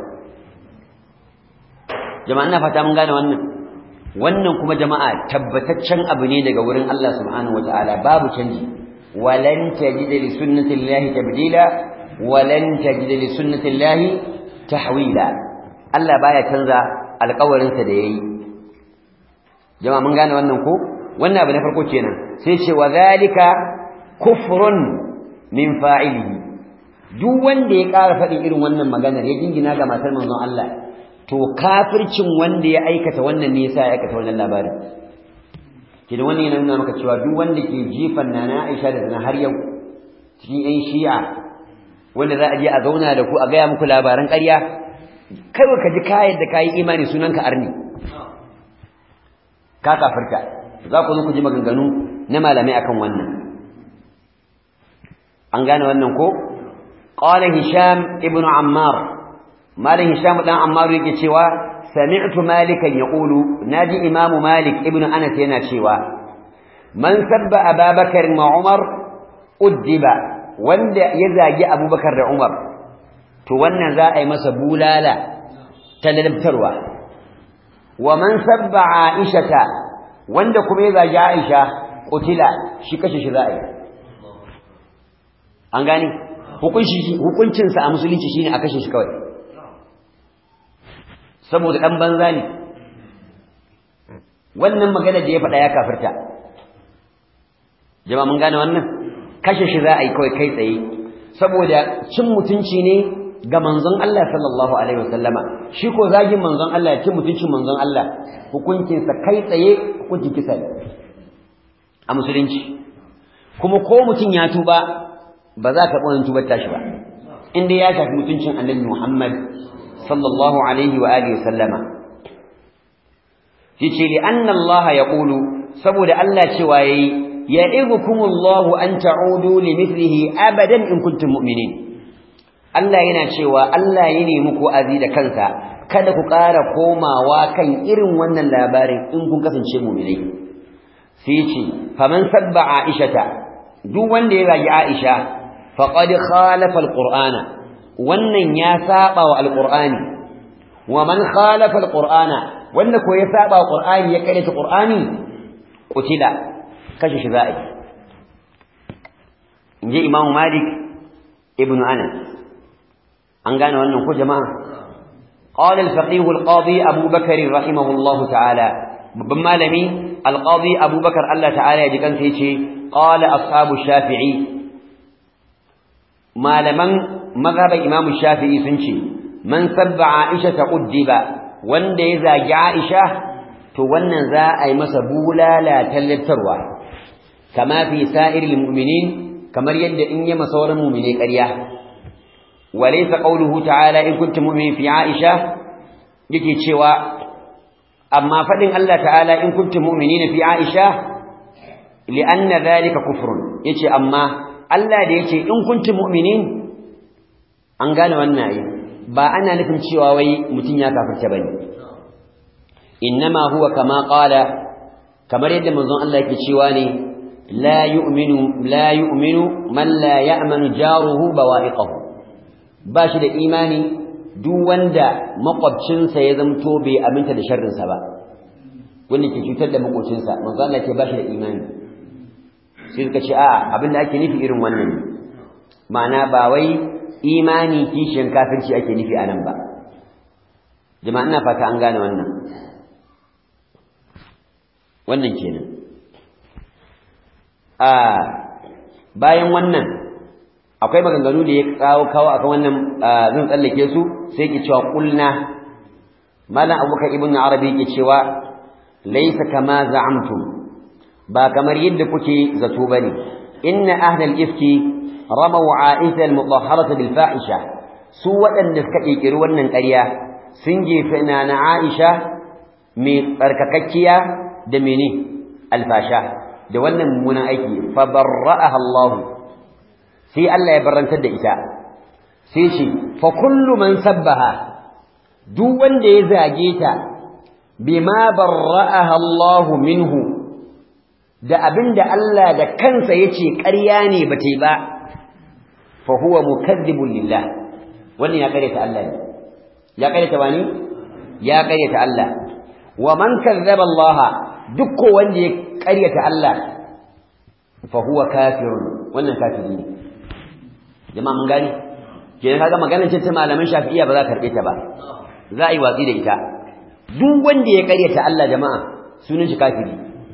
jama'a ina fata mun gane wannan wannan kuma jama'a tabbataccen abu ne daga wurin Allah subhanahu wataala babu canji walan tajida li sunnatillahi tabdila walan tajida li sunnatillahi tahwila Allah baya canza alƙawarin sa da yayi jama'a mun gane wannan ko wannan abu na farko kenan sai ce wa zalika kufrun min fa'ilihi duk wanda ya ƙara faɗin irin wannan maganar ya jingina ga matar manzon Allah to kafircin wanda ya aikata wannan ne yasa ya aikata wannan labarin kidan wannan yana nuna maka cewa duk wanda ke jifan nana Aisha da zina har yau cikin ƴan Shi'a wanda za a je a zauna da ku a gaya muku labaran ƙarya kai ka ji kayan da kayi imani sunanka arni ka kafirta za ku zo ku ji maganganu na malamai akan wannan an gane wannan ko qala hisham ibnu ammar malam hisham dan ammar yake cewa sami'tu malikan yaqulu naji imam malik ibnu anas yana cewa man sabba ababakar ma umar uddiba wanda ya zagi abubakar da umar to wannan za a yi masa bulala ta lalabtarwa wa man sabba aishata wanda kuma ya zagi aisha kutila shi kashe shi za a yi an gane hukuncinsa a musulunci shine a kashe shi kawai saboda dan banza ne wannan magana da ya faɗa ya kafirta jama'a mun gane wannan kashe shi za a yi kawai kai tsaye saboda cin mutunci ne ga manzon Allah sallallahu alaihi wasallama shi ko zagin manzon Allah ya cin mutuncin manzon Allah hukuncinsa kai tsaye hukuncin kisa ne a musulunci kuma ko mutum ya tuba ba za ka ɓonin tubar tashi ba inda ya shafi mutuncin annabi Muhammad sallallahu alaihi wa alihi sallama yace li anna Allah yaqulu saboda Allah cewa yayi ya'idukumullahu an ta'udu li mithlihi abadan in kuntum mu'minin Allah yana cewa Allah ya nemi ku azi da kansa kada ku ƙara komawa kan irin wannan labarin in kun kasance mu'minai sai ce faman sabba aishata duk wanda ya zagi aisha faqad khalafa alqur'ana wannan ya saba wa alqur'ani wa man khalafa alqur'ana wanda ko ya saba wa qur'ani ya kare ta qur'ani qutila kashe shi za'i inji imamu malik ibnu anas an gane wannan ko jama'a قال الفقيه القاضي أبو بكر رحمه الله تعالى babban malami alqadi abubakar Allah ta'ala ya ji kansa yace qala ashabu shafi'i malaman mazhaban imamu shafi'i sun ce man sabba aisha ta uddiba wanda ya zagi aisha to wannan za a yi masa bulala tallattarwa kama fi sa'iril mu'minin kamar yadda in yi masauran mu'mine ƙarya walaysa qawluhu ta'ala in kuntum mu'minin fi Aisha yake cewa amma fadin Allah ta'ala in kuntum mu'minina fi Aisha li'anna dhalika kufrun yace amma Allah da yace in kuntum mu'minin an gane wannan ayi ba ana nufin cewa wai mutun ya kafirce bane innama huwa kama qala kamar yadda manzon Allah yake cewa ne la yu'minu la yu'minu man la ya'manu jaruhu bawa'iqahu ba shi da imani duk wanda makwabcinsa ya zamto bai aminta da sharrinsa ba wanda ke cutar da makwabcinsa manzo Allah ce ba shi da imani sai suka ce a'a abin da ake nufi irin wannan ma'ana ba wai imani kishin kafirci ake nufi a nan ba jama'a ina fata an gane wannan wannan kenan a bayan wannan akwai maganganu da ya kawo kawo akan wannan zan tsallake su sai ke cewa kulna malam abubakar ibn arabi ke cewa laysa kama za'amtum ba kamar yadda kuke zato bane inna ahlal ifki ramaw aisha al-mutahharata bil fahisha su waɗanda suka kirkiri wannan ƙarya sun jefe na na aisha mai tsarkakakkiya da mene alfasha da wannan mummunan aiki fa barra'aha Allah sai Allah ya barantar da ita sai shi fa kullu man sabbaha duk wanda ya zage ta bima barra'aha Allah minhu da abinda Allah da kansa yace ƙarya ne bata ba fa huwa mukazzibun lillah wannan ya ƙaryata Allah ne ya ƙaryata wani ya ƙaryata Allah wa man kazzaba Allah duk ko wanda ya ƙaryata Allah fa huwa kafirun wannan kafiri ne jama'a mun gani kenan kaga maganar ce ta malaman Shafi'iyya ba za ka karbe ta ba za a yi watsi da ita duk wanda ya ƙaryata Allah jama'a sunan shi kafiri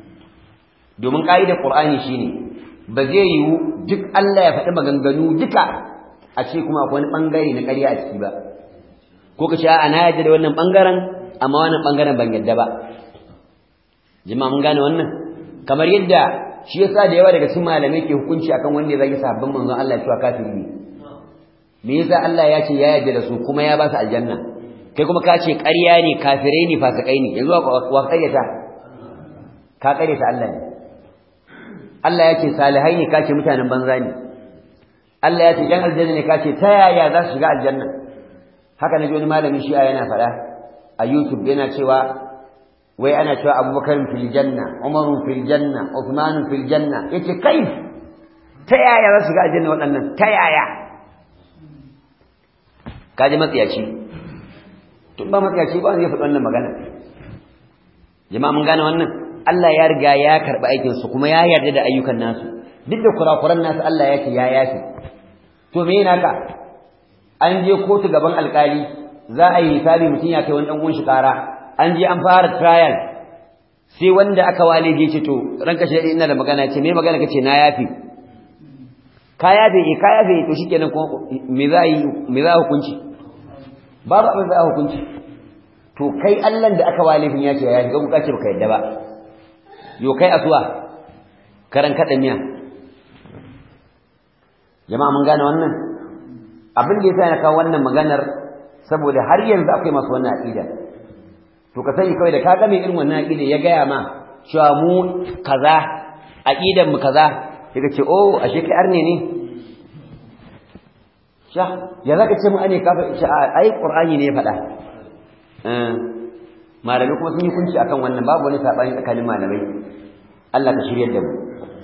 domin ƙa'idar Qur'ani shine ba zai yiwu duk Allah ya faɗi maganganu duka a ce kuma akwai wani bangare na ƙarya a ciki ba ko ka ce a'a na yarda da wannan bangaren amma wannan bangaren ban yarda ba jama'a mun gane wannan kamar yadda shi yasa da yawa daga cikin malamai ke hukunci akan wanda ya zagi sahabban manzon Allah cewa kafiri ne me yasa Allah ya ce ya yarda da su kuma ya ba su aljanna kai kuma ka ce ƙarya ne kafirai ne fasikai ne yanzu wa ƙaryata ka ƙaryata Allah ne Allah ya ce salihai ne ka ce mutanen banza ne Allah ya ce jan aljanna ne ka ce ta yaya za su shiga aljanna haka na ji wani malamin shi'a yana faɗa a YouTube yana cewa wai ana cewa abubakar fil janna umaru fil janna uthman fil janna yace kai ta yaya za su ga aljanna waɗannan ta yaya kaji matsiyaci tun ba matsiyaci ba zai faɗi wannan magana jama'a mun gane wannan Allah ya riga ya karɓi aikin su kuma ya yarda da ayyukan nasu duk da kurakuran nasu Allah ya ce ya yafi to me yana ka an je kotu gaban alkali za a yi hisabi mutum ya kai wani ɗan uwan shi ƙara an je an fara trial sai wanda aka wale je ce to ranka shi ina da magana ce me magana kace na yafi ka yafe eh ka yafe to shikenan ko me za yi me za hukunci babu abin za hukunci to kai Allah da aka wale fin yace ya shiga kuka ce baka yadda ba yo kai asuwa karan kada miya jama'a mun gane wannan abin da yasa na kawo wannan maganar saboda har yanzu akwai masu wannan aqida to ka sani kawai da ka ga mai irin wannan aqida ya gaya ma cewa mu kaza aqidan mu kaza sai ce oh ashe kai arne ne sha ya zaka ce mu ane kafa ce ai qur'ani ne ya faɗa malamai kuma sun yi kunci akan wannan babu wani sabani tsakanin malamai Allah ka shiryar da mu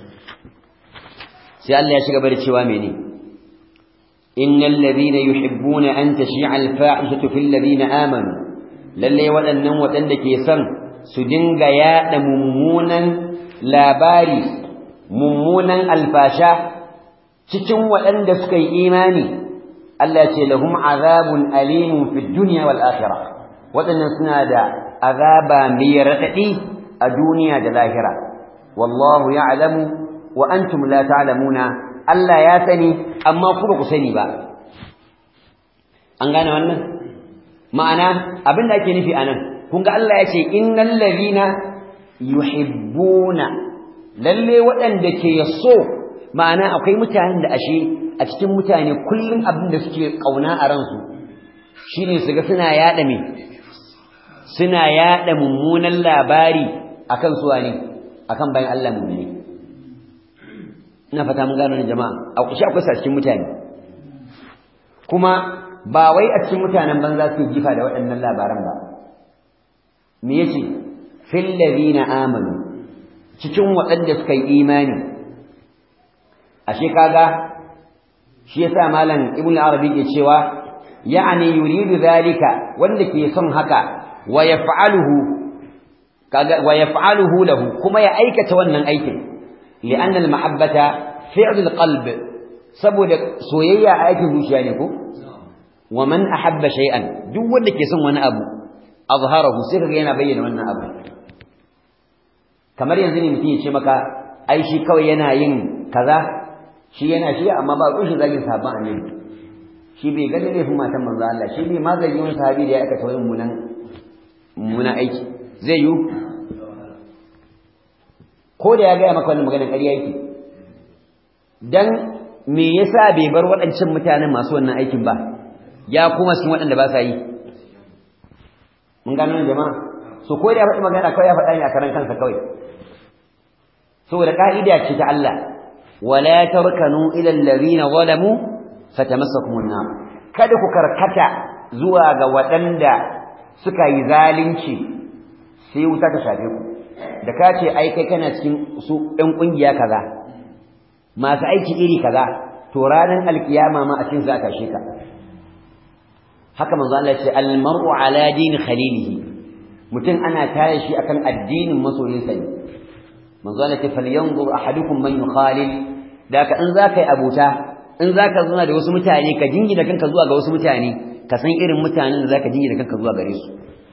sai Allah ya shiga bari cewa mene innal ladhina yuhibbuna an tashi'a al-fa'ishatu fil ladina amanu lalle waɗannan waɗanda ke son su dinga yaɗa mummunan labari mummunan alfasha cikin waɗanda suka yi imani Allah ce lahum azabun alimun fid dunya wal akhirah waɗannan suna da azaba mai raɗaɗi a duniya da lahira wallahu ya'lamu wa antum la ta'lamuna Allah ya sani amma ku ba ku sani ba an gane wannan ma'ana abin da ake nufi anan kun ga Allah ya ce innal ladina yuhibbuna lalle waɗanda ke so ma'ana akwai mutanen da ashe a cikin mutane kullum abin da suke kauna a ransu shine su ga suna yada me suna yada mummunan labari akan su ne akan bayan Allah mu'mini ina fata mun gano ne jama'a a kushi akwai sa cikin mutane kuma ba wai a cikin mutanen banza su jifa da waɗannan labaran ba me yace fil ladina amanu cikin waɗanda suka yi imani ashe kaga shi yasa malam ibnu arabi ke cewa ya'ni yuridu zalika wanda ke son haka wa yaf'aluhu kaga wa yaf'aluhu lahu kuma ya aikata wannan aikin li'anna al-mahabbata fi'l al-qalb saboda soyayya aikin zuciya ne ko wa man ahabba shay'an duk wanda ke son wani abu azharahu sai kaga yana bayyana wannan abu kamar yanzu ne mutum ya ce maka ai shi kawai yana yin kaza shi yana shi amma ba rushe zagin sahabban annabi shi bai ga da laifin matan manzo Allah shi bai ma zagi wani sahabi da ya aikata wani munan munan aiki zai yi ko da ya gaya maka wannan maganar ƙarya yake dan me yasa bai bar waɗancan mutanen masu wannan aikin ba ya kuma sun waɗanda ba sa yi mun gano jama'a so ko da ya faɗi magana kawai ya faɗa ne a karan kansa kawai saboda ka'ida ce ta Allah wala tarkanu ila allazina zalamu fatamassakum an-nar kada ku karkata zuwa ga waɗanda suka yi zalunci sai wuta ta shafe ku da ka ce ai kai kana cikin su ɗan ƙungiya kaza masu aiki iri kaza to ranar alkiyama ma a cikin za ka ka haka manzo Allah ya ce al-mar'u ala din khalilihi mutum ana tare shi akan addinin masoyinsa ne manzo Allah ce falyanzur ahadukum man yukhalil da ka in zaka yi abuta in zaka zuna da wasu mutane ka jingina kanka zuwa ga wasu mutane ka san irin mutanen da zaka jingina kanka zuwa gare su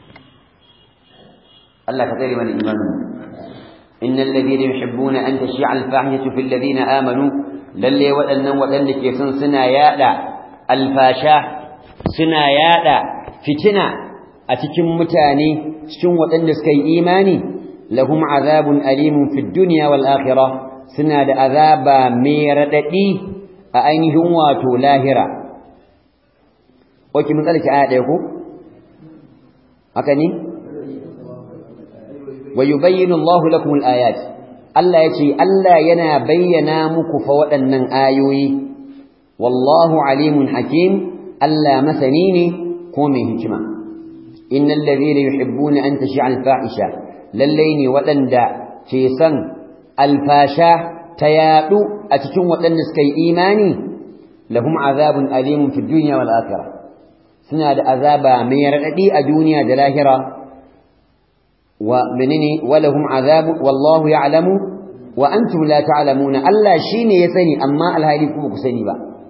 Allah ka tsare mana imanin innal ladina yuhibbuna an tashi'a al-fahishatu fil ladina amanu lalle waɗannan waɗanda ke son suna yada alfasha suna yada fitina a cikin mutane cikin waɗanda suka yi imani lahum azabun alimun fid dunya wal akhirah suna da azaba mai radadi a ainihin wato lahira oke mun tsallake aya ɗaya ko haka ne wa yubayyinu Allah lakum al ayat Allah yace Allah yana bayyana muku fa waɗannan ayoyi wallahu alimun hakim Allah masani ne ko mai hikima innal ladhina yuhibbuna an tashi'a al fahisha lallai ne waɗanda ke son alfasha ta yaɗu a cikin waɗanda suka yi imani lahum azabun alimun fi dunya wal akhirah suna da azaba mai raɗaɗi a duniya da lahira wa menene wa lahum azabu wallahu ya'lamu wa antum la ta'lamuna Allah shine ya sani amma alhali kuma ku sani ba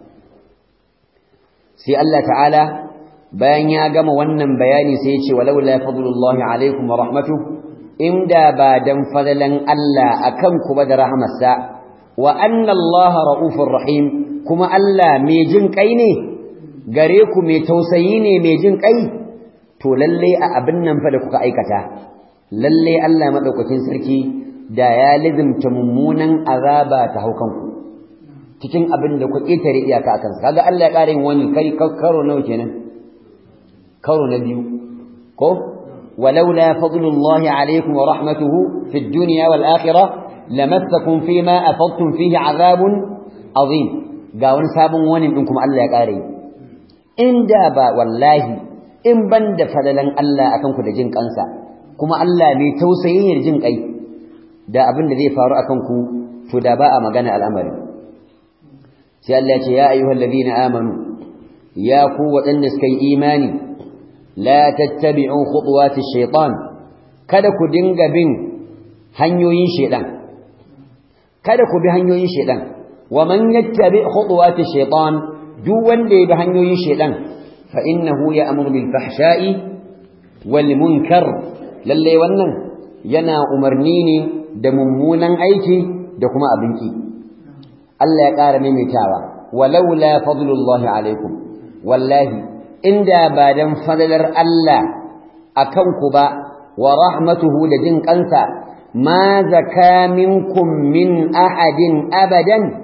sai Allah ta'ala bayan ya gama wannan bayani sai ya ce walaula fadlullahi alaikum wa rahmatuhu inda ba dan fadalan Allah akan ku ba da rahmarsa wa anna Allah raufur rahim kuma Allah mai jin kai ne gare ku mai tausayi ne mai jin kai to lalle a abin nan fa da kuka aikata lalle Allah madaukakin sarki da ya lizimta mummunan azaba ta haukan ku cikin abin da ku ƙetare iyaka akan sa kaga Allah ya ƙara yin wani kai karo nawa kenan karo na biyu ko ولولا فضل الله عليكم ورحمته في الدنيا والآخرة لمسكم فيما أفضتم فيه عذاب عظيم قاون سابن ونم إنكم ألا يقاري إن دابا والله إن بند فللا ألا أكنكم لجنك أنسى كما ألا ميتوسيين الجنك أي دا أبن ذي فارو أكنكم فداباء مغانا الأمر سيالله يا أيها الذين آمنوا يا قوة النسكي إيماني la tattabi'u khutuwati shaytan kada ku dinga bin hanyoyin shaytan kada ku bi hanyoyin shaytan wa man yattabi khutuwati shaytan duk wanda ya bi hanyoyin shaytan fa innahu ya'muru bil fahsha'i wal munkar lalle wannan yana umarni ne da mummunan aiki da kuma abinki Allah ya ƙara maimaitawa walaula fadlullahi alaikum wallahi inda ba dan fadalar Allah akan ku ba wa rahmatuhu da jin kansa ma zaka minkum min ahadin abadan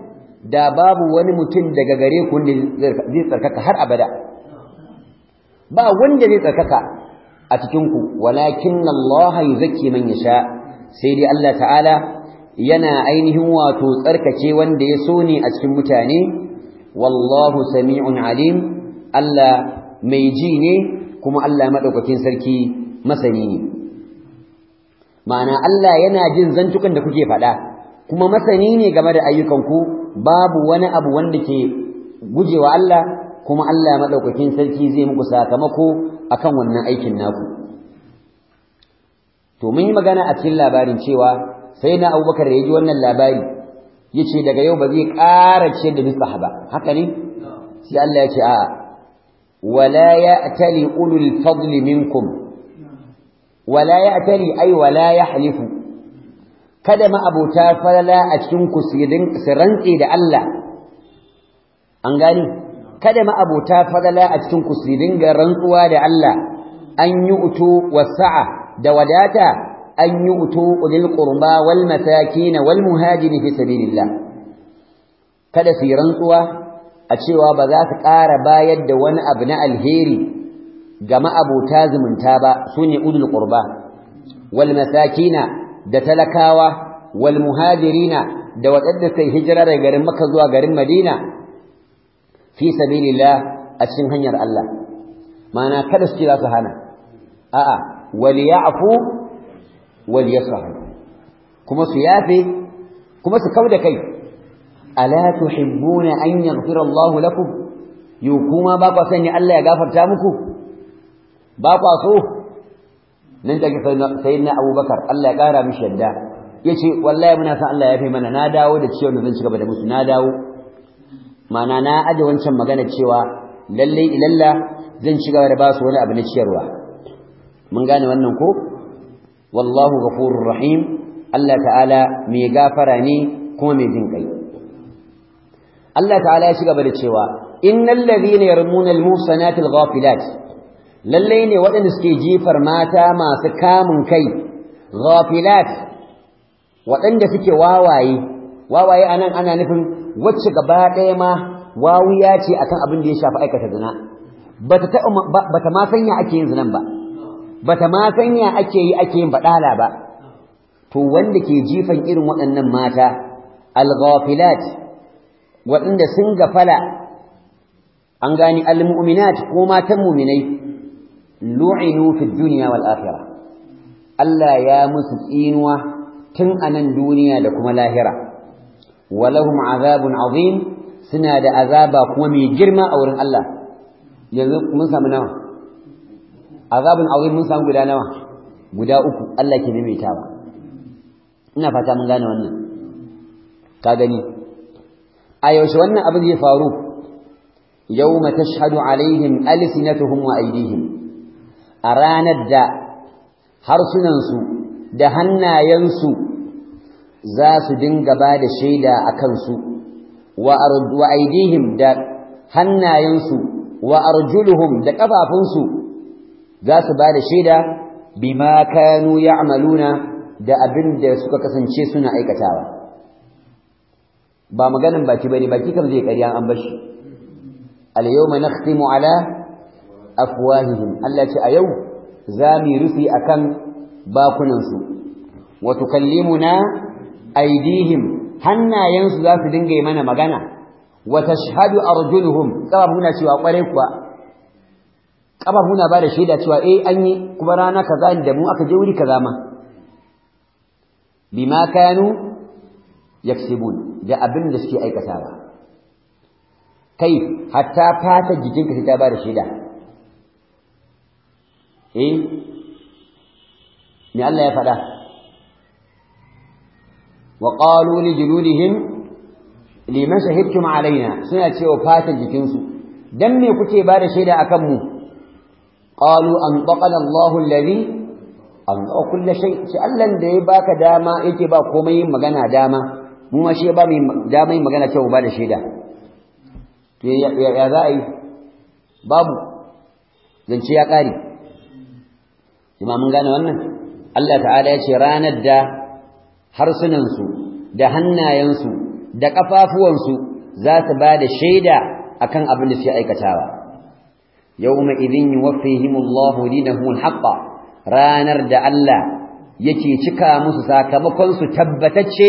da babu wani mutum daga gare ku wanda zai tsarkaka har abada ba wanda zai tsarkaka a cikin ku walakin Allah yuzakki man yasha sai dai Allah ta'ala yana ainihin wato tsarkake wanda ya so ne a cikin mutane wallahu sami'un alim Allah mai ji ne kuma Allah madaukakin sarki masani ne ma'ana Allah yana jin zantukan da kuke faɗa kuma masani ne game da ayyukanku babu wani abu wanda ke gujewa Allah kuma Allah madaukakin sarki zai muku sakamako akan wannan aikin naku to mun yi magana a cikin labarin cewa sai na Abubakar da ya ji wannan labari yace daga yau ba zai ƙara ce da misbah ba haka ne sai Allah ya ce a'a wala ya'tali ulul fadli minkum wala ya'tali ay wala yahlifu kada ma abota falala a cikin ku su rantse da Allah an gani kada ma abota falala a cikin ku su dinga rantsuwa da Allah an yi utu wasa'a da wadata an yi utu ulil qurba wal masakin wal muhajirin fi sabilillah kada su yi rantsuwa a cewa ba za su ƙara bayar da wani abu na alheri ga ma'abota zumunta ba sune ulul qurba wal masakina da talakawa wal muhajirina da waɗanda kai hijira daga garin Makka zuwa garin Madina fi sabilillah a cikin hanyar Allah ma'ana kada su kira su hana a'a wal ya'fu wal yasfahu kuma su yafe kuma su kauda kai ala tuhibbuna an yaghfira Allahu lakum yu kuma ba ku sani Allah ya gafarta muku ba ku so nan take sayyidina Abubakar Allah ya kara mishi yadda yace wallahi muna san Allah ya fi mana na dawo da ciwon da zan ci gaba da musu na dawo mana na aje wancan magana cewa lalle ilalla zan ci gaba da ba su wani abu na ciyarwa mun gane wannan ko wallahu ghafurur rahim Allah ta'ala mai gafara ne kuma mai jin kai Allah ta'ala ya ci gaba da cewa innal ladhina yarmuna al-muhsanati al-ghafilat lalle ne waɗanda suke jifar mata masu kamun kai ghafilat waɗanda suke wawaye wawaye anan ana nufin wacce gaba ɗaya ma wawiya ce akan abin da ya shafi aikata zina bata ta bata ma sanya ake yin zinan ba bata ma sanya ake yi ake yin badala ba to wanda ke jifan irin waɗannan mata al-ghafilat waɗanda sun gafala an gani al-mu'minat ko matan mu'minai lu'inu fi dunya wal akhirah Allah ya musu tsinuwa tun anan duniya da kuma lahira walahum azabun azim suna da azaba kuma mai girma a wurin Allah yanzu mun samu nawa azabun azim mun samu guda nawa guda uku Allah ke maimaitawa ina fata mun gane wannan ka gani a yaushe wannan abin zai faru yawma tashhadu alaihim alsinatuhum wa aydihim a ranar da harsunansu da hannayensu za su dinga ba da shaida a kansu wa aidihim da hannayensu wa arjuluhum da ƙafafunsu za su ba da shaida bima kanu ya'maluna da abin da suka kasance suna aikatawa ba maganin baki bane baki kam zai ƙarya an bashi al-yawma nakhtimu ala afwahihim Allah ce a yau za mu rufi akan bakunansu wa tukallimuna aydihim hannayensu za su dinga yi mana magana wa tashhadu arjuluhum qabuna cewa kware kuwa qabuna ba da shaida cewa eh an yi kuma rana kaza da mu aka je wuri kaza ma bima kanu yaksibun da abin da suke aikatawa kai hatta fata jikinka sai ta ba da shaida eh me Allah ya faɗa wa qalu li juludihim liman shahidtum alaina suna cewa fatan jikinsu dan me kuke ba da shaida akan mu qalu anqana Allahu alladhi anqa kulli shay shi Allah da ya baka dama yake ba komai yin magana dama mu ma shi ya ba mu dama yin magana cewa ba da shaida to ya za a yi babu zance ya ƙare Ima mun gane wannan Allah ta'ala ya ce ranar da harsunansu da hannayensu da ƙafafuwansu za su ba da shaida akan abin da suke aikatawa yawma idhin yuwaffihimullahu dinahum alhaqqa ranar da Allah yake cika musu sakamakon su tabbatacce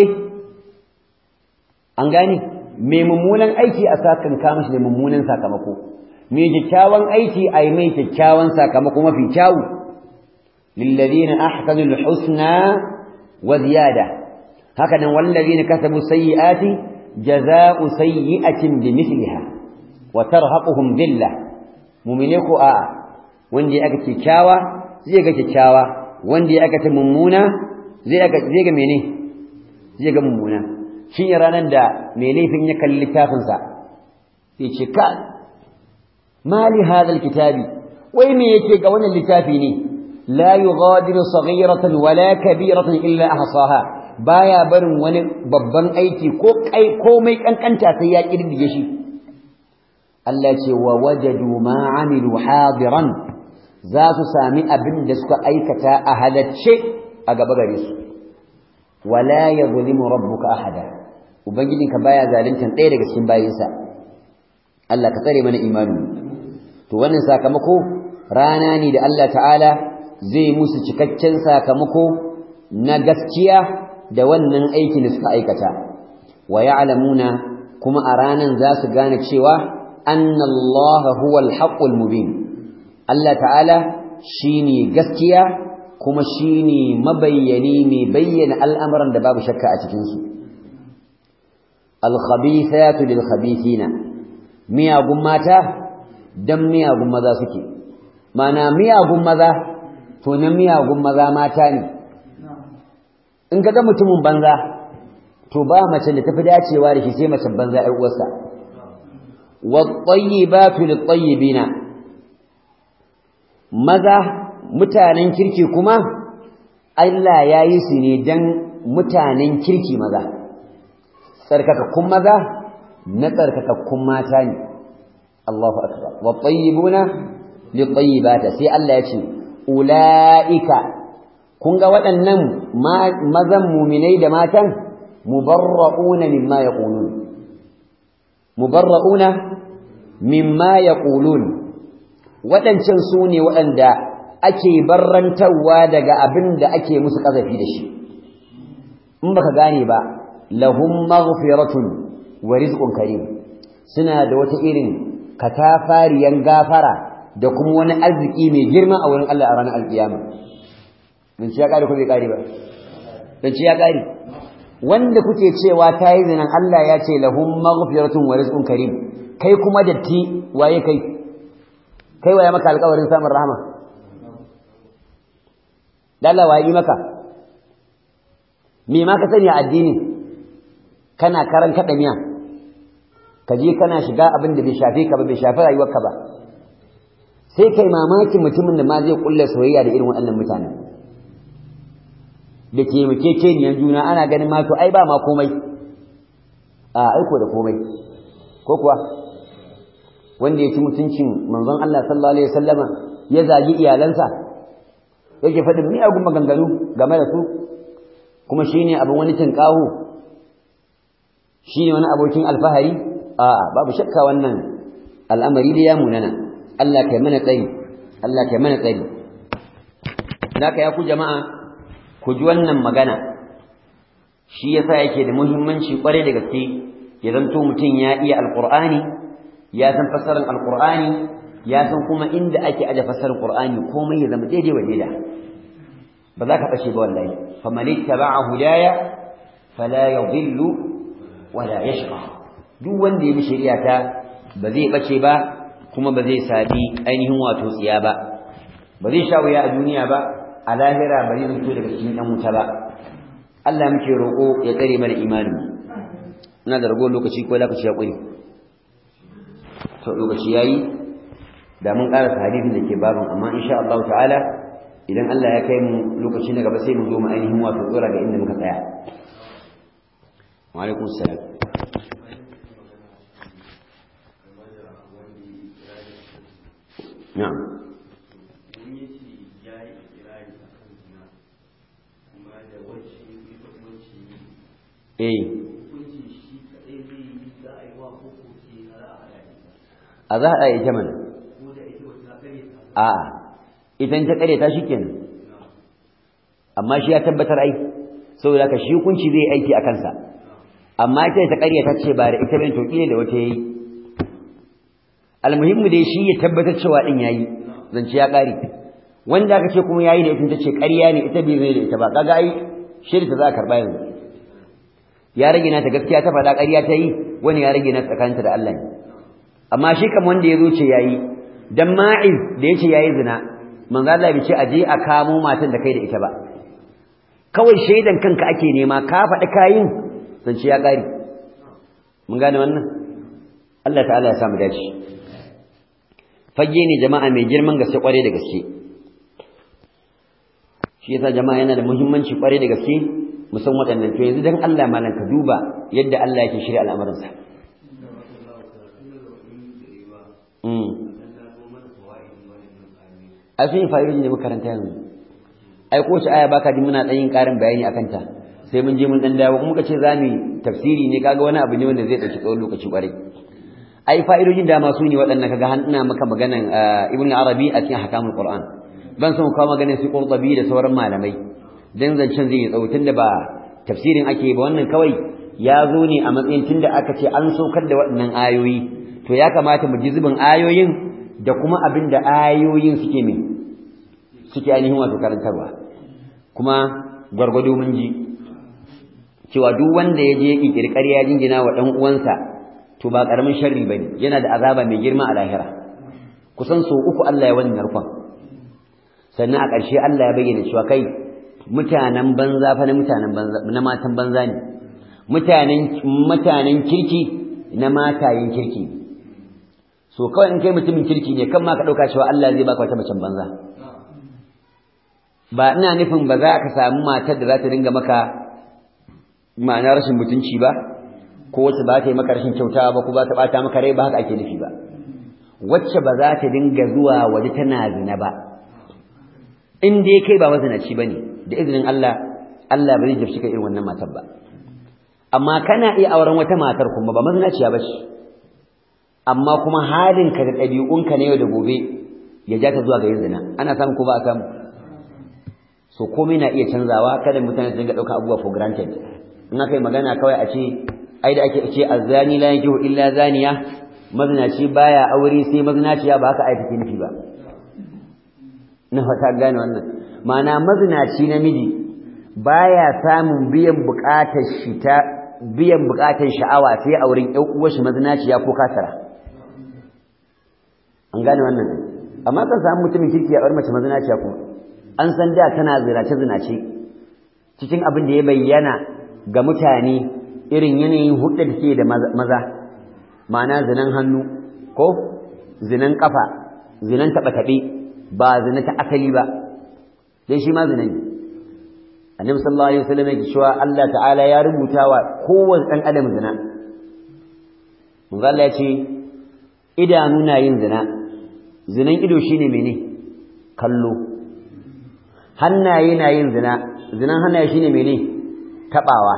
an gane mai mummunan aiki a sakan ka mishi da mummunan sakamako mai kyakkyawan aiki a yi mai kyakkyawan sakamako mafi kyawu lilladina ahsanul husna wa ziyada haka nan wallazina kasabu sayyiati jazaa'u sayyi'atin bimithliha wa tarhaquhum dhillah mu'mine ko a wanda ya aka kyakkyawa zai ga kyakkyawa wanda ya aka ta mummuna zai aka zai ga mene zai ga mummuna shi ne ranar da mai laifin ya kalli littafinsa ya ce ka mali hadal kitabi wai me yake ga wannan littafi ne la yughadiru saghiratan wala kabiratan illa ahsaha baya barin wani babban aiki ko kai komai kankanta sai ya kirdige shi Allah ce wa wajadu ma amilu hadiran za su sami abin da suka aikata a halacce a gaba gare su wala yadhlimu rabbuka ahada ubangijinka baya zaluntan ɗaya daga cikin bayinsa Allah ka tsare mana imani to wannan sakamako rana ne da Allah ta'ala zai musu cikakken sakamako na gaskiya da wannan aikin da suka aikata wa ya'lamuna kuma a ranan za su gane cewa anna Allah huwa al-haqqul mubin Allah ta'ala shine gaskiya kuma shine mabayyani mai bayyana al'amuran da babu shakka a cikin su alkhabithatu lilkhabithina miyagun mata dan miyagun maza suke mana miyagun maza to na miyagun maza mata ne in ka ga mutumin banza to ba mace da tafi dacewa da shi sai mace banza ai uwarsa wat-tayyibatu lit-tayyibina maza mutanen kirki kuma Allah ya yi su ne dan mutanen kirki maza tsarkakakkun maza na tsarkakakkun mata ne Allahu akbar wa tayyibuna li tayyibata sai Allah ya ce ulaika kun ga waɗannan mazan muminai da matan mubarra'una mimma yaqulun mubarra'una mimma yaqulun waɗancan su ne waɗanda ake barrantarwa daga abin da ake musu ƙazafi da shi in baka gane ba lahum maghfiratun wa rizqun karim suna da wata irin katafariyan gafara da kuma wani arziki mai girma a wurin Allah a ranar alkiyama dan ci ya kare ko bai kare ba dan ci ya kare wanda kuke cewa tayi zinan Allah ya ce lahum maghfiratun wa rizqun karim kai kuma datti waye kai kai waye maka alƙawarin samun rahama Allah waye maka me ma ka sani a addini kana karan kada miya ka je kana shiga abin da bai shafe ka ba bai shafi rayuwarka ba sai kai mamakin mutumin da ma zai kulla soyayya da irin waɗannan mutane da taimakekeniyan juna ana ganin ma to ai ba ma komai a aiko da komai ko kuwa wanda ya ci mutuncin manzon Allah sallallahu alaihi wasallama ya zagi iyalansa yake faɗin miyagun maganganu game da su kuma shine abin wani tinkaho shine wani abokin alfahari a'a babu shakka wannan al'amari da ya munana Allah kai mana tsari Allah kai mana tsari zaka ya ku jama'a ku ji wannan magana shi yasa yake da muhimmanci kware da gaske ya zanto mutum ya iya alqur'ani ya san fasarin alqur'ani ya san kuma inda ake aje fasarin qur'ani komai ya zama daidai wa daida ba za ka bace ba wallahi faman ittaba'a hudaya fala yadhillu wala yashqa duk wanda ya bi shari'a ta ba zai bace ba kuma ba zai sabi ainihin wato tsiya ba ba zai sha wuya a duniya ba a lahira ba zai fito daga cikin dan wuta ba Allah muke roƙo ya tsare mana imanin ina da rago lokaci ko lokaci ya ƙuri to lokaci yayi da mun ƙarasa hadisin da ke babin amma insha Allah ta'ala idan Allah ya kai mu lokaci na gaba sai mu zo mu ainihin wato tsora ga inda muka tsaya wa alaikum salam na'am eh a za a ita mana a idan ta kare ta shikenan amma shi ya tabbatar ai saboda ka shi hukunci zai aiki a kansa amma ita ta kare ta ce ba da ita bane to kile da wata yayi almuhimmu dai shi ya tabbatar cewa din yayi zance ya kare wanda aka ce kuma yayi da ita tace ƙarya ne ita bai zai da ita ba kaga ai shirka za a karba yanzu ya rage na ta gaskiya ta faɗa ƙarya ta yi wani ya rage na tsakaninta da Allah ne amma shi kam wanda ya zo ce yayi dan ma'iz da yace yayi zina manzo Allah bai ce aje a kamo matan da kai da ita ba kawai shaidan kanka ake nema ka faɗi kayin zance ya ƙare mun gane wannan Allah ta'ala ya samu dace fage ne jama'a mai girman gaske kware da gaske shi yasa jama'a yana da muhimmanci kware da gaske musan waɗannan to yanzu dan Allah malan ka duba yadda Allah yake shirya al'amuransa a sun yi fa'idoji ne makaranta yanzu ai ko ce aya baka ji muna ɗan yin ƙarin bayani akan ta sai mun je mun ɗan dawo kuma ka ce za mu tafsiri ne kaga wani abu ne wanda zai ɗauki tsawon lokaci ƙwarai ai fa'idojin dama su ne waɗannan kaga har ina maka maganan ibn arabi a cikin hakamul qur'an ban son kawo maganar su qurtubi da sauran malamai dan zancen zai yi tsawo tunda ba tafsirin ake ba wannan kawai ya zo ne a matsayin tunda aka ce an saukar da waɗannan ayoyi to ya kamata mu ji zubin ayoyin da kuma abin da ayoyin suke mai suke ainihin wato karantarwa kuma gwargwado mun ji cewa duk wanda ya je ƙirƙiri ƙarya jingina wa ɗan uwansa to ba ƙaramin sharri bane yana da azaba mai girma a lahira kusan so uku Allah ya wannan narkon sannan a ƙarshe Allah ya bayyana cewa kai mutanen banza fa na mutanen banza na matan banza ne mutanen mutanen kirki na matayen kirki so kawai in kai mutumin kirki ne kan ma ka ɗauka cewa Allah zai baka wata macen banza ba ina nufin ba za ka samu matar da za ta dinga maka ma'ana rashin mutunci ba ko wacce ba ta yi maka rashin kyautawa ba ko ba ta bata maka rai ba haka ake nufi ba wacce ba za ta dinga zuwa waje tana zina ba in dai kai ba mazinaci bane da izinin Allah Allah ba zai jafshi ka irin wannan matar ba amma kana iya auren wata matar kuma ba mazinaciya ba ce amma kuma halinka da ɗabi'unka na yau da gobe ya ja ta zuwa ga yin zina ana samu ko ba a samu so komai na iya canzawa kada mutane su dinga ɗaukar abubuwa for granted in aka yi magana kawai a ce ai da ake ce azzani la yankihu illa zaniya mazinaci baya aure sai mazinaciya ba haka ai take nufi ba na fata gane wannan ma'ana mazinaci namiji baya samun biyan buƙatar shi ta biyan buƙatar sha'awa sai a wurin ƴan uwar shi mazinaciya ko kasara an gane wannan amma kan samu mutumin kirki ya bar mace mazinaciya kuma an san da tana zinace zinace cikin abin da ya bayyana ga mutane irin yanayin hudda da ke da maza ma'ana zinan hannu ko zinan kafa zinan taɓa taɓe ba zina ta asali ba dai shi ma zina ne annabi sallallahu alaihi wasallam yake cewa Allah ta'ala ya rubuta wa kowanne dan adam zina mun Allah ya ce idanu na yin zina zinan ido shine mene kallo hannaye na yin zina zinan hannaye shine mene tabawa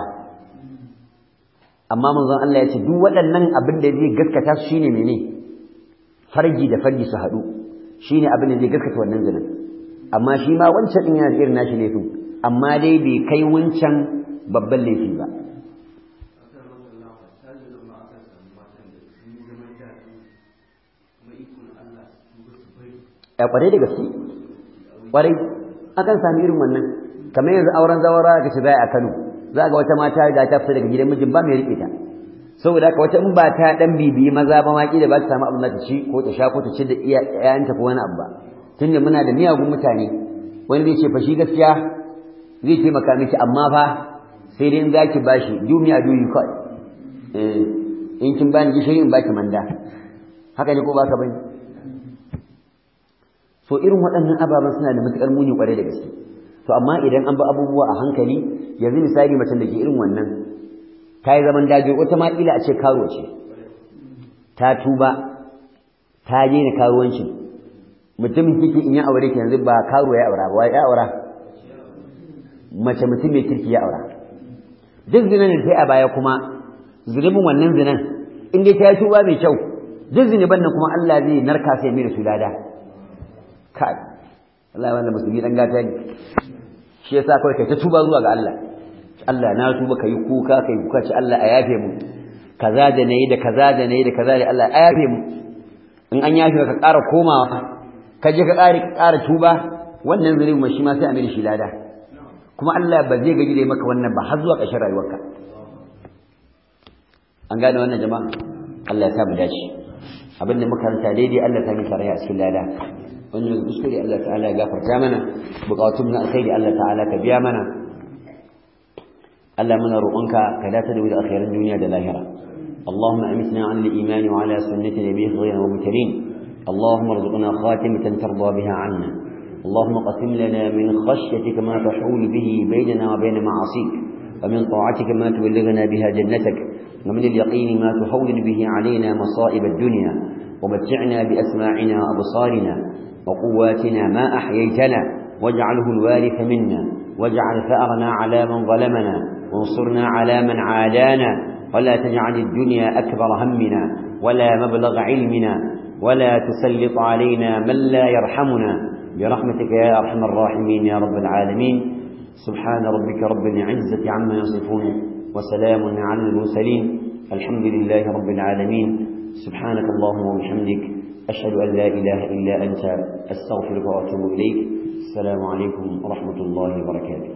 amma manzon Allah ya ce duk waɗannan abin da zai gaskata su shine mene farji da farji su haɗu shine abin da zai gaskata wannan zinan amma shi ma wancan din yana da irin nashi laifin amma dai bai kai wancan babban laifi ba ya kwarai da gaske kwarai akan sami irin wannan kamar yanzu auren zawara ga shi zai a Kano za ga wata mata ga ta fita daga gidan mijin ba mai rike ta saboda haka wata in ba ta dan bibiyi maza ba ma da ba ta samu abin da ta ci ko ta sha ko ta ci da iyayenta ko wani abu ba tunda muna da miyagun mutane wani zai ce fa shi gaskiya zai taimaka miki amma fa sai dai in zaki bashi duniya duyi kai eh in kin bani gishiri in baki manda haka ne ko ba ka bane so irin waɗannan ababen suna da matuƙar muni ƙwarai da gaske to amma idan an bi abubuwa a hankali yanzu misali macen da ke irin wannan ta yi zaman daji wata ma ƙila a ce karo ce ta tuba ta daina karuwanci mutumin kike in ya aure ki yanzu ba karo ya aura ba ya aura mace mutum mai kirki ya aura duk zinan da sai a baya kuma zunubin wannan zinan in dai ta yi tuba mai kyau duk zunuban nan kuma Allah zai narka sai mai da su lada kai Allah wannan musulmi dan gata ne shi yasa kawai kai ta tuba zuwa ga Allah Allah na tuba kai kuka kai kuka ce Allah a yafe mu kaza da nayi da kaza da nayi da kaza da Allah a yafe mu in an yafe ka ƙara komawa ka je ka ƙara ƙara tuba wannan zunubi mai shi ma sai a mai shi lada kuma Allah ba zai gaji da maka wannan ba har zuwa ƙarshen rayuwarka an gane wannan jama'a Allah ya sa mu dace abin da makaranta daidai Allah ta mika rai a cikin lada wani daga kuskure Allah ta'ala ya gafarta mana bukatun na alkhairi Allah ta'ala ka biya mana Allah muna roƙonka ka dace da wuri alkhairan duniya da lahira اللهم أمتنا عن الإيمان وعلى سنة نبيه غير مبتلين اللهم ارزقنا خاتمة ترضى بها عنا اللهم قسم لنا من خشيتك ما تحول به بيننا وبين معاصيك ومن طاعتك ما تبلغنا بها جنتك ومن اليقين ما تهون به علينا مصائب الدنيا ومتعنا بأسماعنا وأبصارنا وقواتنا ما أحييتنا واجعله الوارث منا واجعل ثأرنا على من ظلمنا وانصرنا على من عادانا ولا تجعل الدنيا أكبر همنا ولا مبلغ علمنا ولا تسلط علينا من لا يرحمنا برحمتك يا أرحم الراحمين يا رب العالمين سبحان ربك رب العزة عما يصفون وسلام على المرسلين الحمد لله رب العالمين سبحانك اللهم وبحمدك أشهد أن لا إله إلا أنت أستغفرك وأتوب إليك السلام عليكم ورحمة الله وبركاته